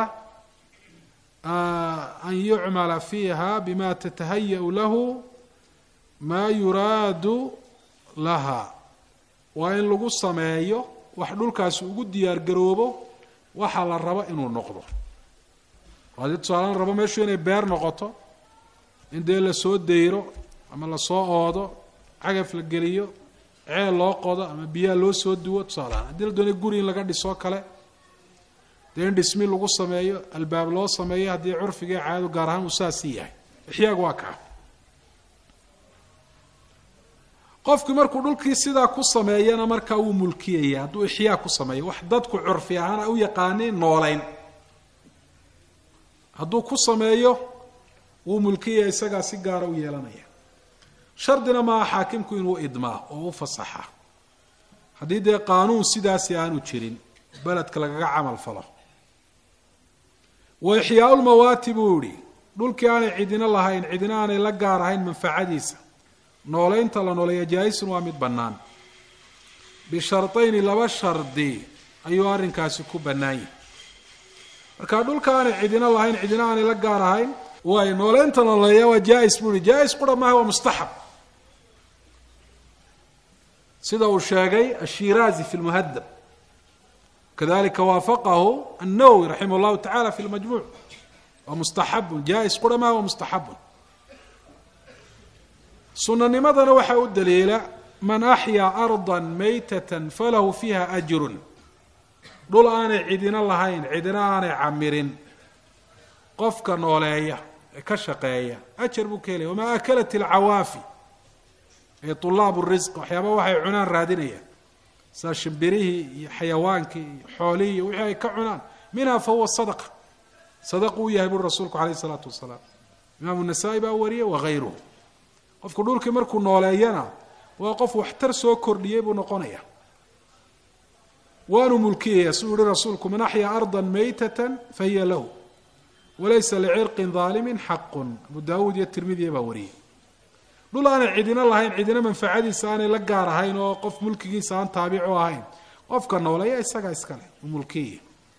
an yucmala fiiha bima tatahaya-u lahu maa yuraadu laha waa in lagu sameeyo wax dhulkaasi ugu diyaar garoobo waxaa la rabo inuu noqdo haddii tusaalaan rabo meeshu inay beer noqoto in dee lasoo dayro ama lasoo oodo cagaf la geliyo ceel loo qodo ama biyaha loo soo duwo tusaalahaan haddii la doonay guri in laga dhisoo kale dee in dhismi lagu sameeyo albaab loo sameeyo haddii curfiga caadadu gaar ahaan uu saasii yahay ixyaagu waa kaa qofkii markuu dhulkii sidaa ku sameeyana markaa wuu mulkiyaya hadduu ixyaa ku sameeyo wax dadku curfi ahaan ay u yaqaaniin nooleyn hadduu ku sameeyo wuu mulkiyaya isagaa si gaara u yeelanaya shardina maaha xaakimku inuu idmaa oo u fasaxa haddii dee qaanuun sidaasi aanu jirin beledka lagaga camal falo wa ixyaau lmawaati buu yihi dhulkii aanay cidina lahayn cidina aanay la gaar ahayn manfacadiisa nooleynta la nooleeya jaa-isun waa mid bannaan bishartayni laba shardi ayuu arrinkaasi ku bannaan yahay marka dhulka aanay cidina lahayn cidina aanay la gaar ahayn waay nooleynta nooleeya waa jaa-is buu yihi jaa-is qura maaha waa mustaxab sida uu sheegay ashiraazi fi lmuhadab kadalika waafaqahu annawowi raximah llahu tacala fi lmajmuuc waa mustaxabun jaa-is qura maaha waa mustaxabun sunanimadana waxaa u daliila man axyaa arda maytata falahu fiiha ajrun dhul aanay cidina lahayn cidina aanay camirin qofka nooleeya ee ka shaqeeya ajar buu ka helaya wamaa akalat ilcawaafi ee tulaab risq waxyaaba waxay cunaan raadinayaan saa shimbirihii iyo xayawaankii iyo xoolihii iyo wixii ay ka cunaan minha fahuwa sadaqa sadaqu u yahay buri rasuulku alayh isalaatu wasalaam imaamu nasaa-i baa wariyay wagayruhu qofku dhulkii markuu nooleeyana waa qof waxtar soo kordhiyey buu noqonaya waanu mulkiyaya siduu yihi rasuulku man axyaa arda maytata fahiya lahu walaysa licirqin daalimin xaqun abu daawuud iyo tirmidiya baa wariyey dhul aanay cidina lahayn cidina manfacadiisa aanay la gaar ahayn oo qof mulkigiisa aan taabicu ahayn qofka nooleeya isagaa iskale u mulkiyaya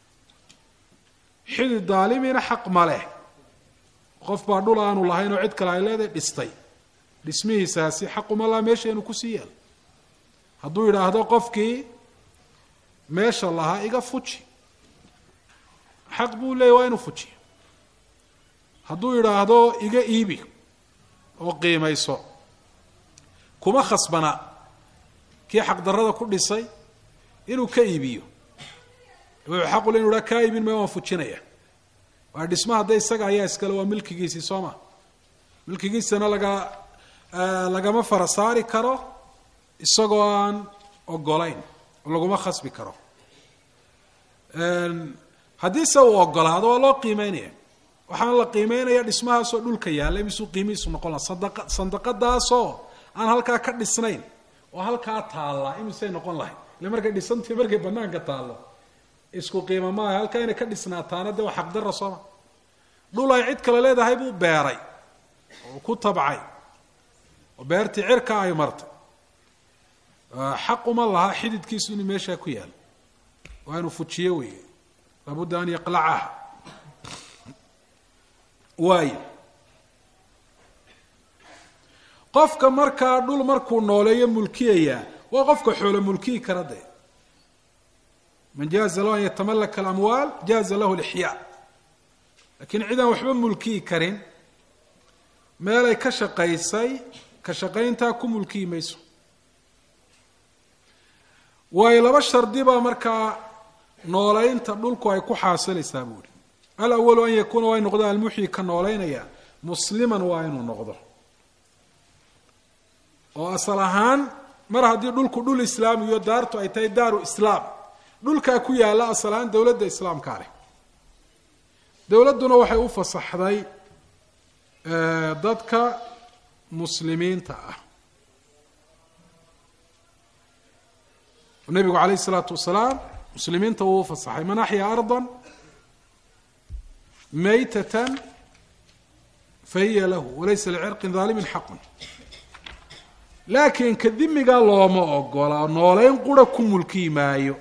xidi daalimina xaq ma leh qof baa dhul aanu lahayn oo cid kale ay leedahay dhistay dhismihiisaasi xaquma laa meesha inuu kusii yaalo hadduu yidhaahdo qofkii meesha lahaa iga fuji xaq buu leeyay waa inuu fujiyo hadduu yidhaahdo iga iibi oo qiimayso kuma khasbana kii xaqdarrada ku dhisay inuu ka iibiyo wuxuu xaqule inu haa kaa iibin maya waan fujinaya waa dhisma hadda isaga ayaa iskale waa milkigiisii soo ma milkigiisana laga lagama fara saari karo isagoo aan ogolayn oo laguma khasbi karo haddiise uu ogolaado waa loo qiimeynaya waxaan la qiimeynaya dhismahaasoo dhulka yaalla misuu qiimihiisu noqon laha sandaqa sandaqadaasoo aan halkaa ka dhisnayn oo halkaa taalla imisay noqon lahay ile markay dhisantii markay banaanka taallo isku qiimo maaha halkaa inay ka dhisnaataana de waa xaqdarra sooma dhul ay cid kale leedahay buu beeray oo ku tabcay oo beertii cirka ay martay xaq uma laha xididkiisu inuu meeshaa ku yaalo waa inuu fujiyo weeye labudda an yaqlacaha waayo qofka markaa dhul markuu nooleeyo mulkiyayaa waa qofka xoolo mulkiyi kara dee man jaaza lahu an yatamalaka alamwaal jaaza lahu lixyaa lakiin cid aan waxba mulkiyi karin meelay ka shaqaysay ka shaqayntaa ku mulkiyi mayso waayo laba shardi baa markaa nooleynta dhulku ay ku xaasilaysaa buuhi alawalu an yakuuna waa in noqdo almuxyi ka nooleynaya musliman waa inuu noqdo oo asal ahaan mar haddii dhulku dhul islaamiyo daartu ay tahay daaru islaam dhulkaa ku yaalla asal ahaan dowladda islaamkaa leh dowladduna waxay u fasaxday dadka muslimiinta ah nabigu calayh isalaatu wasalaam muslimiinta wuu u fasaxay man axyaa ardan maytatan fahiya lahu walaysa licirqin daalimin xaqun laakiin ka dimigaa looma ogola nooleyn qura ku mulkiyi maayo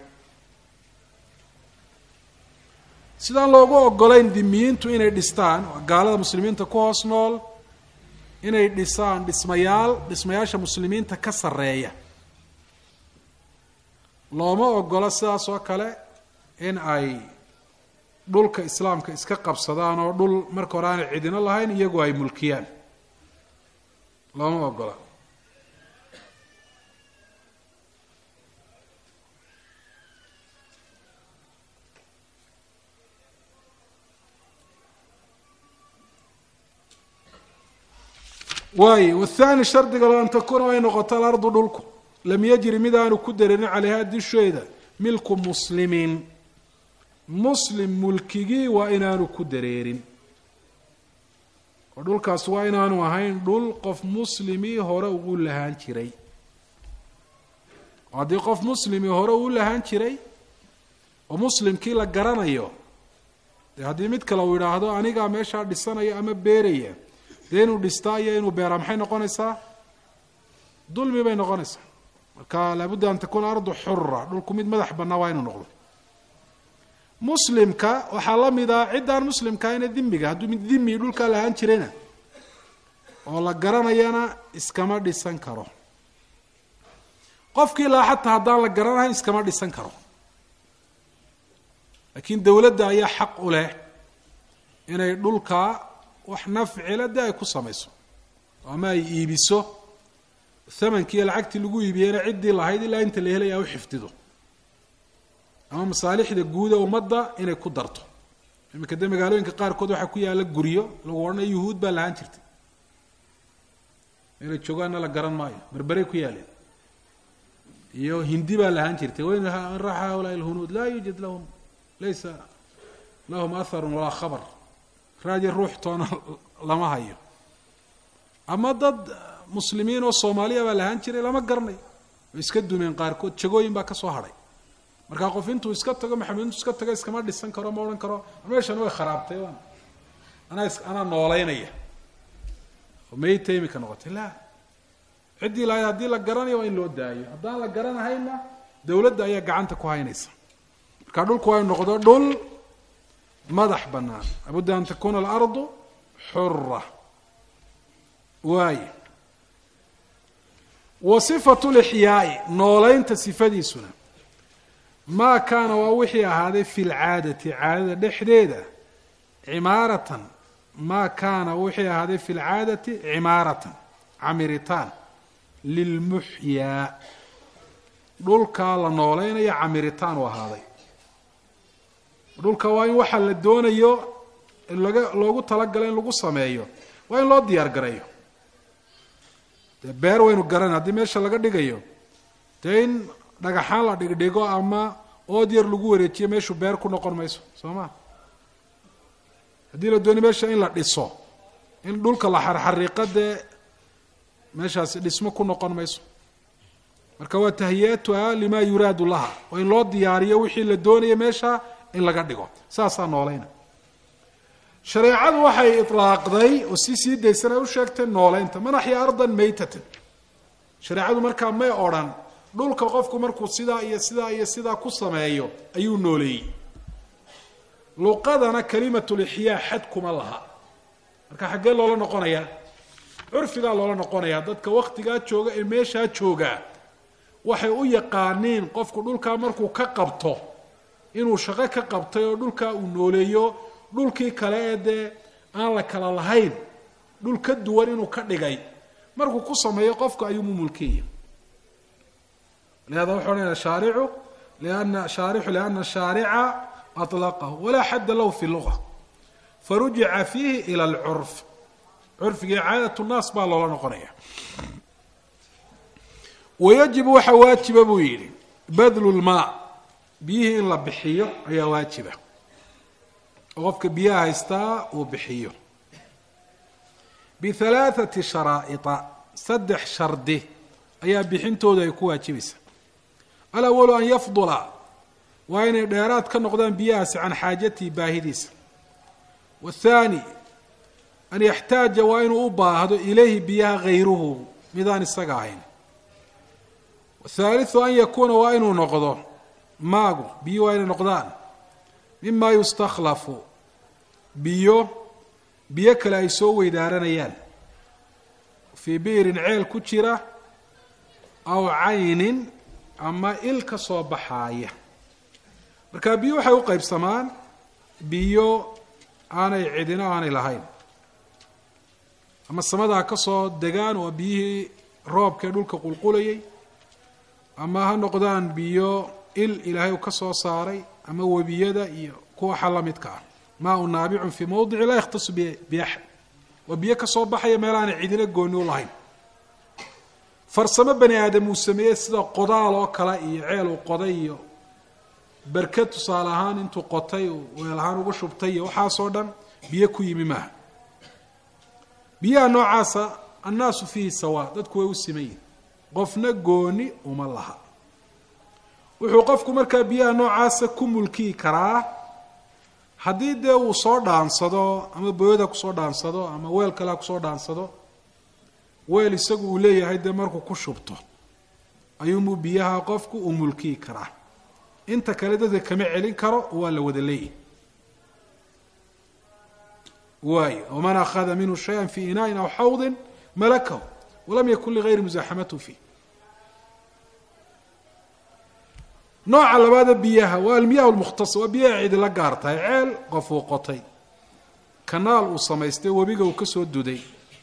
sidaan loogu ogolayn dimiyiintu inay dhistaan gaalada muslimiinta ku hoos nool inay dhisaan dhismayaal dhismayaasha muslimiinta ka sarreeya looma ogola sidaas oo kale in ay dhulka islaamka iska qabsadaan oo dhul marka hore aanay cidino lahayn iyagoo ay mulkiyaan looma ogola waaye wathani shardiga lo an takuuna ay noqoto alardu dhulku lam yajri mid aanu ku dareerin caleyha disheeda milku muslimin muslim mulkigii waa inaanu ku dareerin oo dhulkaas waa inaanu ahayn dhul qof muslimii hore ugu lahaan jiray oo haddii qof muslimii hore uu lahaan jiray oo muslimkii la garanayo dee haddii mid kale uu yidhaahdo anigaa meeshaa dhisanaya ama beeraya dee inuu dhistaa iyo inuu beeraa maxay noqonaysaa dulmi bay noqonaysaa marka laabudda an takuuna ardu xura dhulku mid madax bannaa waa inuu noqdo muslimka waxaa la mid ah ciddaan muslimkaayna dimiga hadduu mid dimi dhulkaa lahaan jirayna oo la garanayana iskama dhisan karo qofkii laa xataa haddaan la garanahayn iskama dhisan karo laakiin dowladda ayaa xaq u leh inay dhulkaa wax nafcila de ay ku samayso ama ay iibiso thamankii iyo lacagtii lagu iibiyeyna ciddii lahayd ilaa inta la helaya u xifdido ama masaalixda guuda ummadda inay ku darto iminka dee magaalooyinka qaarkood waxaa ku yaalla guryo lagu odhanayo yuhuud baa lahaan jirtay inay joogaanna la garan maayo berberay ku yaaleen iyo hindi baa lahaan jirtay wayn raxa haulaa lhunuud laa yuujad lahum laysa lahum atharun walaa khabar raaji ruux toona lama hayo ama dad muslimiin oo soomaaliya baa lahaan jiray lama garanayo way iska dumeen qaarkood jagooyin baa ka soo hadhay markaa qof intuu iska tago maxamed intuu iska tago iskama dhisan karo ma odhan karo meeshan way kharaabtay waan anaa is anaa noolaynaya oo mayta imika noqotay la ciddii lahayd haddii la garanayo waa in loo daayo haddaan la garanahayna dowladda ayaa gacanta ku haynaysa marka dhulku waa inu noqdo dhul madax bannaan labudda an takuna alardu xura waaye wa sifatu lixyaai noolaynta sifadiisuna maa kaana waa wixii ahaaday fi lcaadati caadada dhexdeeda cimaaratan maa kaana wixii ahaaday fi lcaadati cimaaratan camiritaan lilmuxyaa dhulkaa la noolaynaya camiritaan u ahaaday dhulka waa in waxa la doonayo laga loogu talagalo in lagu sameeyo waa in loo diyaar gareeyo dee beer waynu garan haddii meesha laga dhigayo dee in dhagaxaan la dhigdhigo ama ood yar lagu wareejiyo meeshu beer ku noqon mayso soo ma haddii la dooni meesha in la dhiso in dhulka la xarxariiqa dee meeshaasi dhismo ku noqon mayso marka waa tahiyatuha lima yuraadu laha waa in loo diyaariyo wixii la doonaya meesha in laga dhigo saasaa noolayna shareecadu waxay itlaaqday oo si sii daysana u sheegtay nooleynta man axya ardan maytatan shareecadu markaa may odrhan dhulka qofku markuu sidaa iyo sidaa iyo sidaa ku sameeyo ayuu nooleeyey luqadana kalimatulixyaa xad kuma laha marka xaggee loola noqonayaa curfigaa loola noqonayaa dadka waktigaa jooga ee meeshaa joogaa waxay u yaqaaniin qofku dhulkaa markuu ka qabto inuu shaqo ka qabtay oo dhulkaa uu nooleeyo dhulkii kale ee dee aan la kala lahayn dhul ka duwan inuu ka dhigay markuu ku sameeyo qofku ayuumu mulkiya lihada wuxuu odhanaya shaaricu liana shaarixu liana shaarica aطlaqahu walaa xadda lahu fi luga farujica fiihi ila alcurf curfigii caadat nnaas baa loola noqonaya wayajibu waxaa waajiba buu yidhi badlu lmaa biyihii in la bixiyo ayaa waajiba oo qofka biyaha haystaa uu bixiyo bihalaathati sharaa'ita saddex shardi ayaa bixintooda ay ku waajibaysaa alawalu an yafdula waa inay dheeraad ka noqdaan biyahaasi can xaajatihi baahidiisa waathaani an yaxtaaja waa inuu u baahdo ilayhi biyaha hayruhu midaan isaga ahayn wathaalithu an yakuuna waa inuu noqdo maagu biyo waa inay noqdaan mima yustakhlafu biyo biyo kale ay soo weydaaranayaan fii biirin ceel ku jira aw caynin ama il ka soo baxaaya marka biyo waxay u qaybsamaan biyo aanay cidino aanay lahayn ama samadaa ka soo degaan waa biyihii roobkaee dhulka qulqulayay ama ha noqdaan biyo il ilaahay uu ka soo saaray ama webiyada iyo kuwa xa la midka ah maa u naabicun fii mawdici laa yakhtasu biaxad waa biyo ka soo baxaya meel aanay cidina gooni u lahayn farsamo bani aadam uu sameeyey sida qodaal oo kale iyo ceel uu qoday iyo berked tusaale ahaan intuu qotay weel ahaan ugu shubtay iyo waxaasoo dhan biyo ku yimi maaha biyaha noocaasa annaasu fiihi sawaa dadku way u siman yihin qofna gooni uma laha wuxuu qofku markaa biyaha noocaasa ku mulkiyi karaa haddii dee uu soo dhaansado ama booyada kusoo dhaansado ama weel kalea kusoo dhaansado weel isagu uu leeyahay dee markuu ku shubto ayuunbuu biyaha qofku u mulkiyi karaa inta kale dadka kama celin karo waa la wada leeyahy waayo waman akhada minhu shaya fi inaaءin aw xawdin malakahu walam yakun ligayri musaaxamatu fiih nooca labaada biyaha waa almiyah lmukhtas waa biyaha cidi la gaar tahay ceel qof uu qotay kanaal uu samaystay webiga uu ka soo duday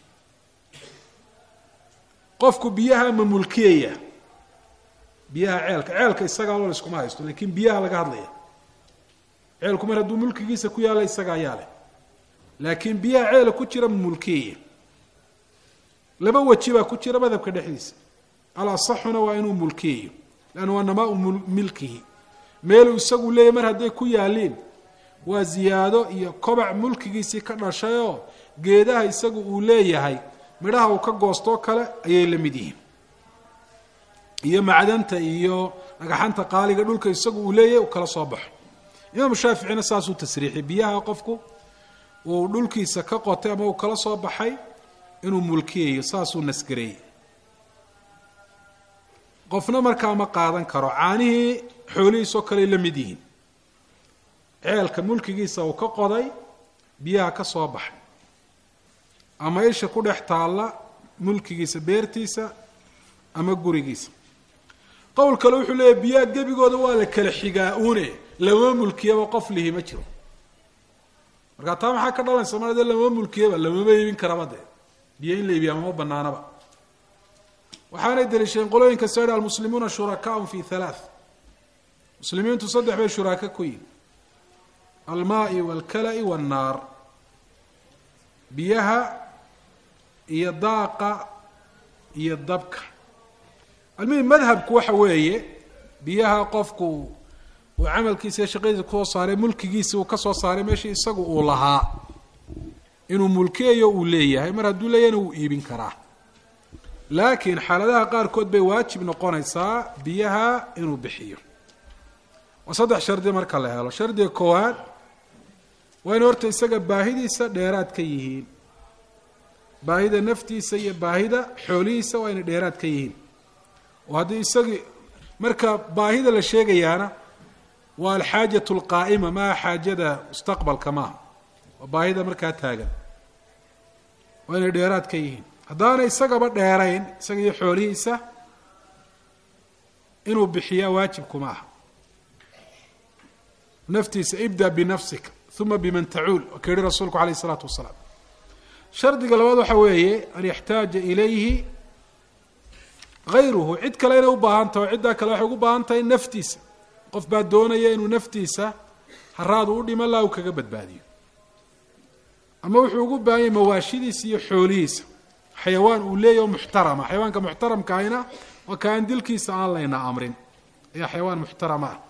qofku biyaha ma mulkiyaya biyaha ceelka ceelka isagaa loo iskuma haysto lakin biyaha laga hadlaya ceelku mar hadduu mulkigiisa ku yaalla isaga ayaa leh laakiin biyaha ceela ku jira ma mulkiyaya laba weji baa ku jira madhabka dhexdiisa alasaxuna waa inuu mulkiyayo lanna waa namaa-u milkihi meeluu isagu leeyahy mar hadday ku yaaliin waa ziyaado iyo kobac mulkigiisii ka dhashayoo geedaha isagu uu leeyahay midhaha uu ka goostoo kale ayay la mid yihiin iyo macdanta iyo dhagaxanta qaaliga dhulka isagu uu leeyahay uu kala soo baxo imaamu shaaficina saasuu tasriixiyay biyaha qofku uu dhulkiisa ka qotay ama uu kala soo baxay inuu mulkiyayo saasuu nasgareeyey qofna markaa ma qaadan karo caanihii xoolihiisoo kaley la mid yihiin ceelka mulkigiisa uu ka qoday biyaha ka soo baxay ama isha ku dhex taalla mulkigiisa beertiisa ama gurigiisa qowl kale wuxuu leeyahy biyaha gebigooda waa la kala xigaa uune lama mulkiyaba qof lihi ma jiro markaa taa maxaa ka dhalanaysa mar dee lama mulkiyaba lamama iibin karaba dee biyo in la iibiya mama banaanaba waxaanay daliishadeen qolooyinka sari almuslimuuna shurakaun fi halaath muslimiintu saddex bay shuraaka ku yihin almaai walkala-i wannaar biyaha iyo daaqa iyo dabka almuhim madhabku waxa weeye biyaha qofku uu camalkiisa iyo shaqadiisa kusoo saaray mulkigiisi uu kasoo saaray meeshii isagu uu lahaa inuu mulkiyayo uu leeyahay mar hadduu leeyahayna wuu iibin karaa laakiin xaaladaha qaarkood bay waajib noqonaysaa biyaha inuu bixiyo waa saddex shardi marka la helo shardiga koowaad waa in horta isaga baahidiisa dheeraad ka yihiin baahida naftiisa iyo baahida xoolihiisa waa inay dheeraad ka yihiin oo haddii isagii marka baahida la sheegayaana waa alxaajatu alqaa'ima maaha xaajada mustaqbalka maaha waa baahida markaa taagan waa inay dheeraad ka yihiin haddaana isagaba dheerayn isaga iyo xoolihiisa inuu bixiyaa waajibkuma aha naftiisa ibda binafsika uma biman tacuul waa ka yihi rasuulku alayh isalaatu wasalaam shardiga labaad waxa weeye an yaxtaaja ilayhi hayruhu cid kale inay u baahan tahay oo ciddaa kale waxay ugu baahan tahay naftiisa qof baa doonaya inuu naftiisa haraadu u dhiman laha u kaga badbaadiyo ama wuxuu ugu baahan yahay mawaashidiisa iyo xoolihiisa xayawaan uu leeyahy oo muxtarama xayawaanka muxtaramka ahina waa ka aan dilkiisa aan layna amrin ayaa xayawaan muxtarama ah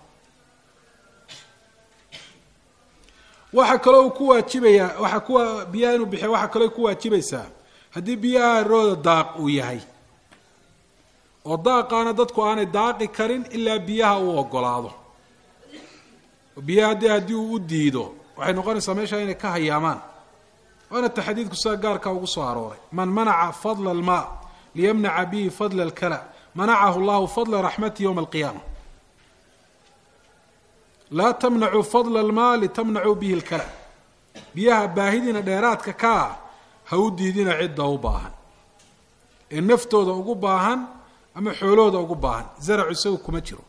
waxaa kaloo uu ku waajibayaa waxaa kuwa biyaha inuu bixiya waxaa kaloo ku waajibaysaa haddii biyaha rooda daaq uu yahay oo daaqaana dadku aanay daaqi karin ilaa biyaha uu ogolaado oo biyaha dee haddii uu u diido waxay noqonaysaa meesha inay ka hayaamaan waana taxdiidku sida gaarka ugu soo arooray man manaca fadla almaa liyamnaca bihi fadla alkala manacahu llahu fadla raxmati ywma alqiyaama laa tamnacuu fadla almaa litamnacuu bihi lkala biyaha baahidiina dheeraadka ka ah ha u diidina cidda u baahan ee naftooda ugu baahan ama xoolahooda ugu baahan zaracu isagu kuma jiro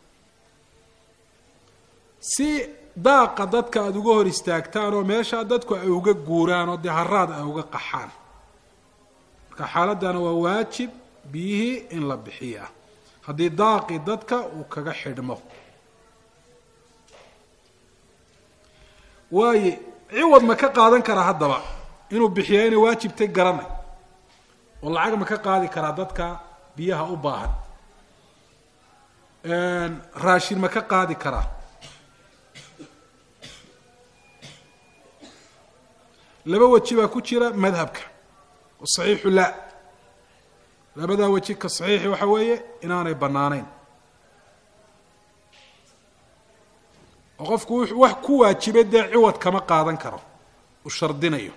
si daaqa dadka aada uga hor istaagtaan oo meeshaa dadku ay uga guuraan oo dee haraad ay uga qaxaan marka xaaladdana waa waajib biyihii in la bixiyaa haddii daaqi dadka uu kaga xidhmo waaye ciwad ma ka qaadan karaa haddaba inuu bixiyaa inay waajibtay garanay oo lacag ma ka qaadi karaa dadka biyaha u baahan raashin ma ka qaadi karaa laba weji baa ku jira madhabka saxiixu la labadaa weji ka saxiixi waxa weeye inaanay bannaanayn oo qofku wax ku waajibay dee ciwad kama qaadan karo uu shardinayo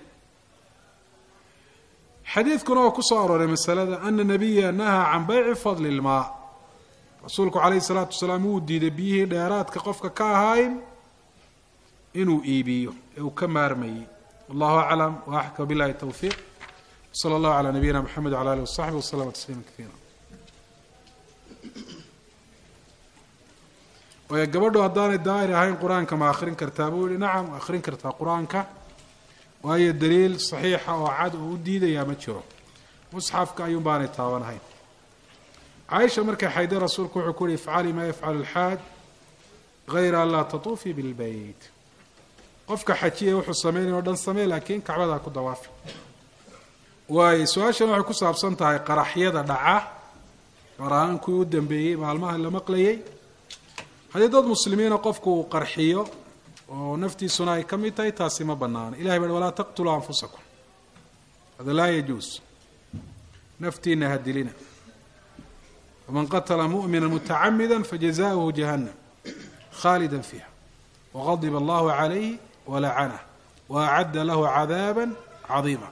xadiidkuna waa ku soo arooray masalada ana nabiya nahaa can bayci fadli ilmaa rasuulku calayhi salaatu wasalaam wuu diiday biyihii dheeraadka qofka ka ahayn inuu iibiyo ee uu ka maarmayey wallahu aclam wa axka billahi towfiiq sala allahu calaa nabiyina mxamed wala alih wasaxbi waslama tasliima kaiira waayo gabadhu haddaanay daahir ahayn qur-aanka ma akhrin kartaa buu yihi nacam akhrin kartaa qur-aanka waayo daliil saxiixa oo cad oo u diidayaa ma jiro musxafka ayuun baanay taabanahayn caaisha markay xayday rasuulku wuxuu ku yihi ifcali maa yafcalu lxaaj hayra an laa tatuufii bilbeyt qofka xajiya wuxuu sameynaya o dhan samey laakiin kacbadaa ku dawaafi waayo su-aashan waxay ku saabsan tahay qaraxyada dhaca gaar ahaan kuwii u dambeeyey maalmaha la maqlayay haddii dad muslimiina qofku uu qarxiyo oo naftiisuna ay ka mid tahay taasi ma banaano ilahay ba walaa taqtuluu anfusakum hada laa yajuus naftiina ha dilina waman qatla mu'mina mutacamida fajazaؤuhu jahannam khaalida fiiha waqadiba allahu calayh walacanah waacadda lahu cadaaba cadiima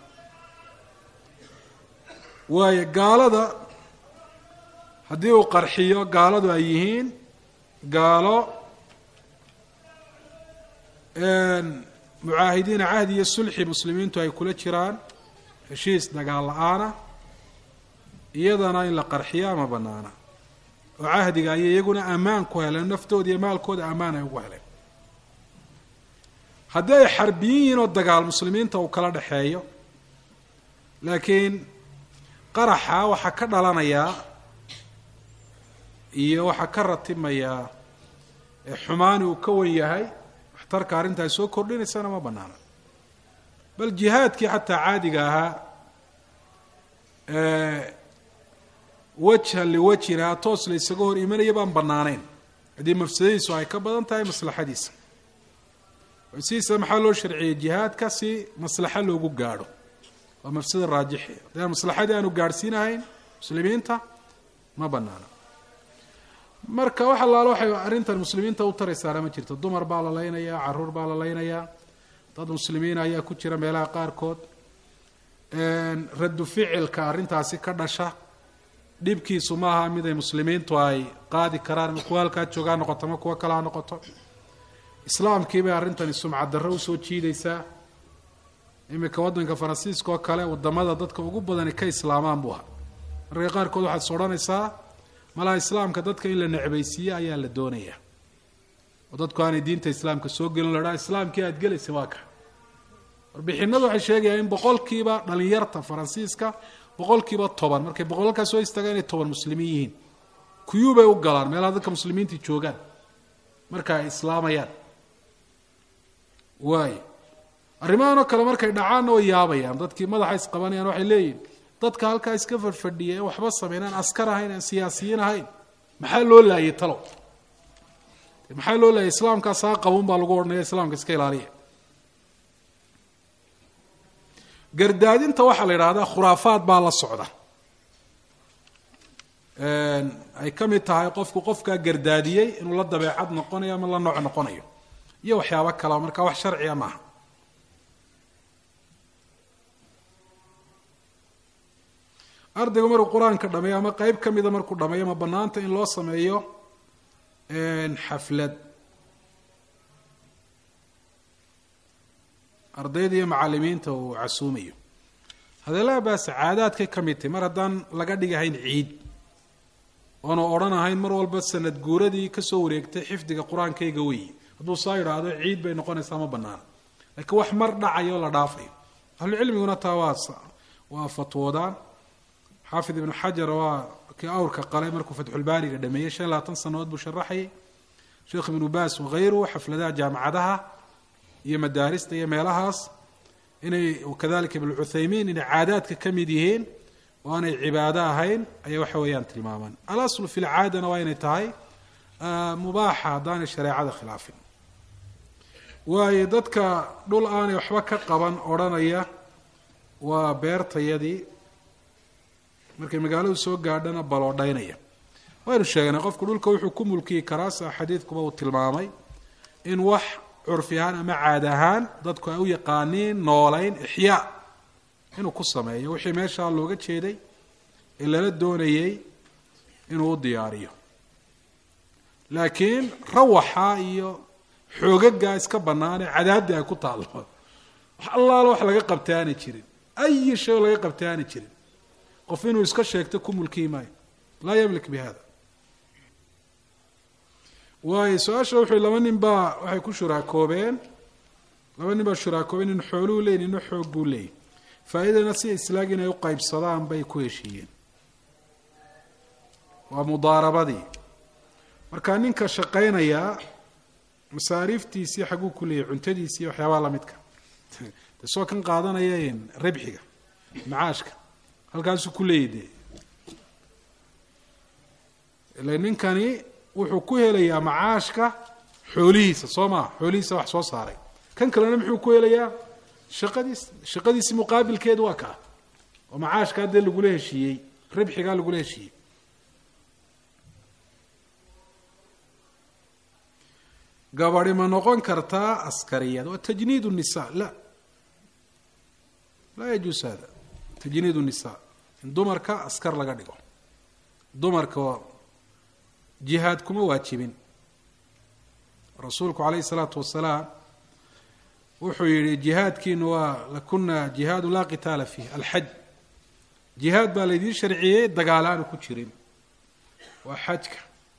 waayo gaalada haddii uu qarxiyo gaaladu ay yihiin gaalo mucaahidiina cahdi iyo sulxi muslimiintu ay kula jiraan heshiis dagaal la-aana iyadana in la qarxiyaa ma banaana oo cahdiga ayay iyaguna ammaan ku heleen naftooda iyo maalkooda ammaan ay ugu heleen haddii ay xarbiyin yihiin oo dagaal muslimiinta uu kala dhexeeyo laakiin qaraxa waxaa ka dhalanayaa iyo waxaa ka ratimayaa xumaani uu ka wan yahay waxtarka arrintaay soo kordhinaysana ma banaana bal jihaadkii xataa caadiga ahaa wajhan liwajhina toos la isaga hor imanaya baan banaanayn haddii mafsadadiisu ay ka badan tahay maslaxadiisa sidiisa maxaa loo sharciyey jihaadka si maslaxo loogu gaadho waa mafsada raajixi haddii aan maslaxadii aanu gaadhsiinahayn muslimiinta ma banaana marka wax allaalo waxay arrintan muslimiinta u taraysaana ma jirto dumar baa la laynayaa caruur baa la laynayaa dad muslimiina ayaa ku jira meelaha qaarkood raddu ficilka arrintaasi ka dhasha dhibkiisu maaha mid ay muslimiintu ay qaadi karaan ma kuwa halkaa joogaa noqoto ma kuwo kalaa noqoto islaamkii bay arrintani sumcad darro usoo jiidaysaa iminka waddanka faransiiska oo kale wadamada dadka ugu badani ka islaamaan buu ahaa marka qaarkood waxaad is odhanaysaa malaha islaamka dadka in la necbaysiiye ayaa la doonayaa oo dadku aanay diinta islaamka soo gelin ladhaa islaamkii aada gelaysa waa ka warbixinadu waxay sheegayaan in boqolkiiba dhalinyarta faransiiska boqolkiiba toban markay boqolkaa soo istaagaan inay toban muslimiin yihiin kuyuubay u galaan meelaha dadka muslimiinta joogaan marka ay islaamayaan waayo arrimahan oo kale markay dhacaanna way yaabayaan dadkii madaxa isqabanayaan waxay leeyihin dadka halkaa iska fadhfadhiya ee waxba sameynaan askar ahayn aan siyaasiyiin ahayn maxaa loo laayay talow maxaa loo laayay islaamkaa saa qabun baa lagu odhanaya islaamka iska ilaaliya gardaadinta waxaa la yidhahdaa khuraafaad baa la socda ay ka mid tahay qofku qofkaa gardaadiyey inuu la dabeecad noqonayo ama la nooc noqonayo iyo waxyaabo kalea markaa wax sharciya maaha ardaygu markuu qur-aanka dhameeyo ama qeyb ka mida markuu dhameeyo ma banaanta in loo sameeyo xaflad ardayda iyo macalimiinta uu casuumayo hadeelaa baas caadaadkay ka mid tahay mar haddaan laga dhigahayn ciid oonu odhan ahayn mar walba sanad guuradii kasoo wareegtay xifdiga qur-aankayga weyi hadduu saa yidhaahdo ciid bay noqonaysaa ma banaana laakiin wax mar dhacayo la dhaafayo ahlucilmiguna taa waa waa fatwoodaan xaafid ibnu xajar waa kii awrka qalay markuu fatxulbaariga dhameeyey shan labaatan sanadood buu sharaxayay sheekh ibnu baas wahayruhu xafladaha jaamacadaha iyo madaarista iyo meelahaas inay kadalika ibn cuthaymiin inay caadaadka ka mid yihiin oo aanay cibaado ahayn ayay waxa weeyaan tilmaamaan alaslu fi lcaadana waa inay tahay mubaaxa haddaanay shareecada khilaafin waayo dadka dhul aanay waxba ka qaban odhanaya waa beertayadii markay magaaladu soo gaadhana baloodhaynaya waynu sheegnay qofku dhulka wuxuu ku mulkiyi karaa sia xadiidkuba uu tilmaamay in wax curfi ahaan ama caad ahaan dadku ay u yaqaaniin noolayn ixyaa inuu ku sameeyo wixii meeshaa looga jeeday ee lala doonayey inuu u diyaariyo laakiin rawaxa iyo xoogagaa iska banaanee cadaadii ay ku taallo wax allaala wax laga qabta aanay jirin ayi shay oo laga qabta aanay jirin qof inuu iska sheegto ku mulkiyi maayo laa yamlik bi hada waayo su-aasha wuxuu laba nin baa waxay ku shuraakoobeen laba nin baa shuraakoobeen in xooluhu leeyi nina xoog buu leeyay faa-idana si islaag inay u qaybsadaan bay ku heshiiyeen waa mudaarabadii marka ninka shaqaynayaa masaariiftiisii xaguu ku leeyahy cuntadiisii waxyaabaha lamidka de soo kan qaadanaya ribxiga macaashka halkaasuu ku leeyahy dee ila ninkani wuxuu ku helayaa macaashka xoolihiisa soo maa xoolihiisa wax soo saaray kan kalena muxuu ku helayaa shaqadiis shaqadiisi muqaabilkeedu waa kaa oo macaashkaa dee lagula heshiiyey ribxigaa lagula heshiiyey gabadi ma noqon kartaa askariyad waa tajniid nisa la laa yajuus hada tajniid nisa in dumarka askar laga dhigo dumarka jihaad kuma waajibin rasuulku calayhi salaatu wasalaam wuxuu yihi jihaadkiinu waa lakuna jihaadu laa qitaala fiih alxaj jihaad baa laydiin sharciyey dagaal aanu ku jirin waa xajka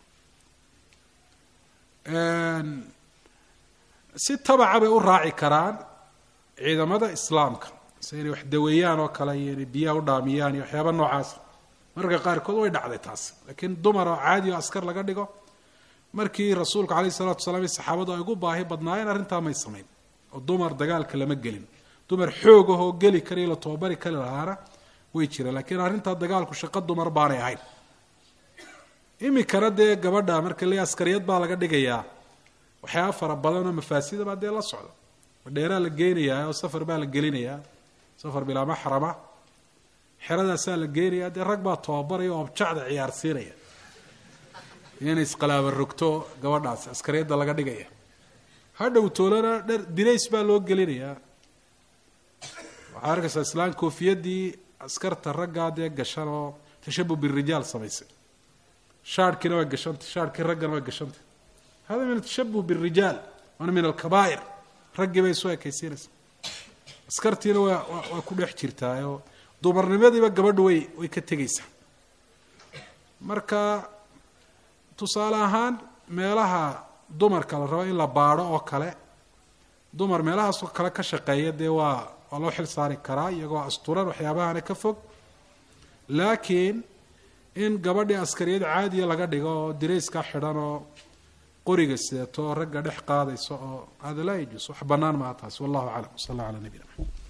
si tabaca bay u raaci karaan ciidamada islaamka se inay wax daweeyaan oo kale iyo inay biyaha u dhaamiyaan iyo waxyaaba noocaas mararka qaarkood way dhacday taas laakiin dumar oo caadi oo askar laga dhigo markii rasuulka calayhi salatu wasalaam iyo saxaabadu ay ugu baahi badnaayeen arrintaa may samayn oo dumar dagaalka lama gelin dumar xoog ah oo geli karayo la tababari kari lahaana way jireen laakiin arrintaa dagaalku shaqo dumar baanay ahayn imikana dee gabadha marka le askariyad baa laga dhigayaa waxyaaba fara badan oo mafaasida baa dee la socda dheeraa la geynayaa oo safar baa la gelinayaa safar bilaa maxrama xeradaasaa la geynayaa dee rag baa tababaraya oo objacda ciyaarsiinaya inay isqalaaba rogto gabadhaasi askariyadda laga dhigaya hadhow toolana dher dirays baa loo gelinayaa waxaa arkaysaa islaan koofiyadii askarta raggaa dee gashan oo tashabu birijaal samaysay shaarhkiina waa gashantay shaarhkii raggana waa gashantay hada min atashabuh birijaal waana min alkabaa'ir raggii bay soo ekaysiinaysaa askartiina waa waa ku dhex jirtaayoo dumarnimadiiba gabadhu way way ka tegaysaa marka tusaale ahaan meelaha dumarka la rabo in la baadho oo kale dumar meelahaasoo kale ka shaqeeya dee waa waa loo xil saari karaa iyagoo asturan waxyaabahana ka fog laakiin in gabadhii askariyad caadiya laga dhigo oo dirayska xidhan oo qoriga sidato oo ragga dhex qaadayso oo hada laa yajuus wax bannaan maaha taasi wallahu aclam w sal alla ala nabiyina maxamed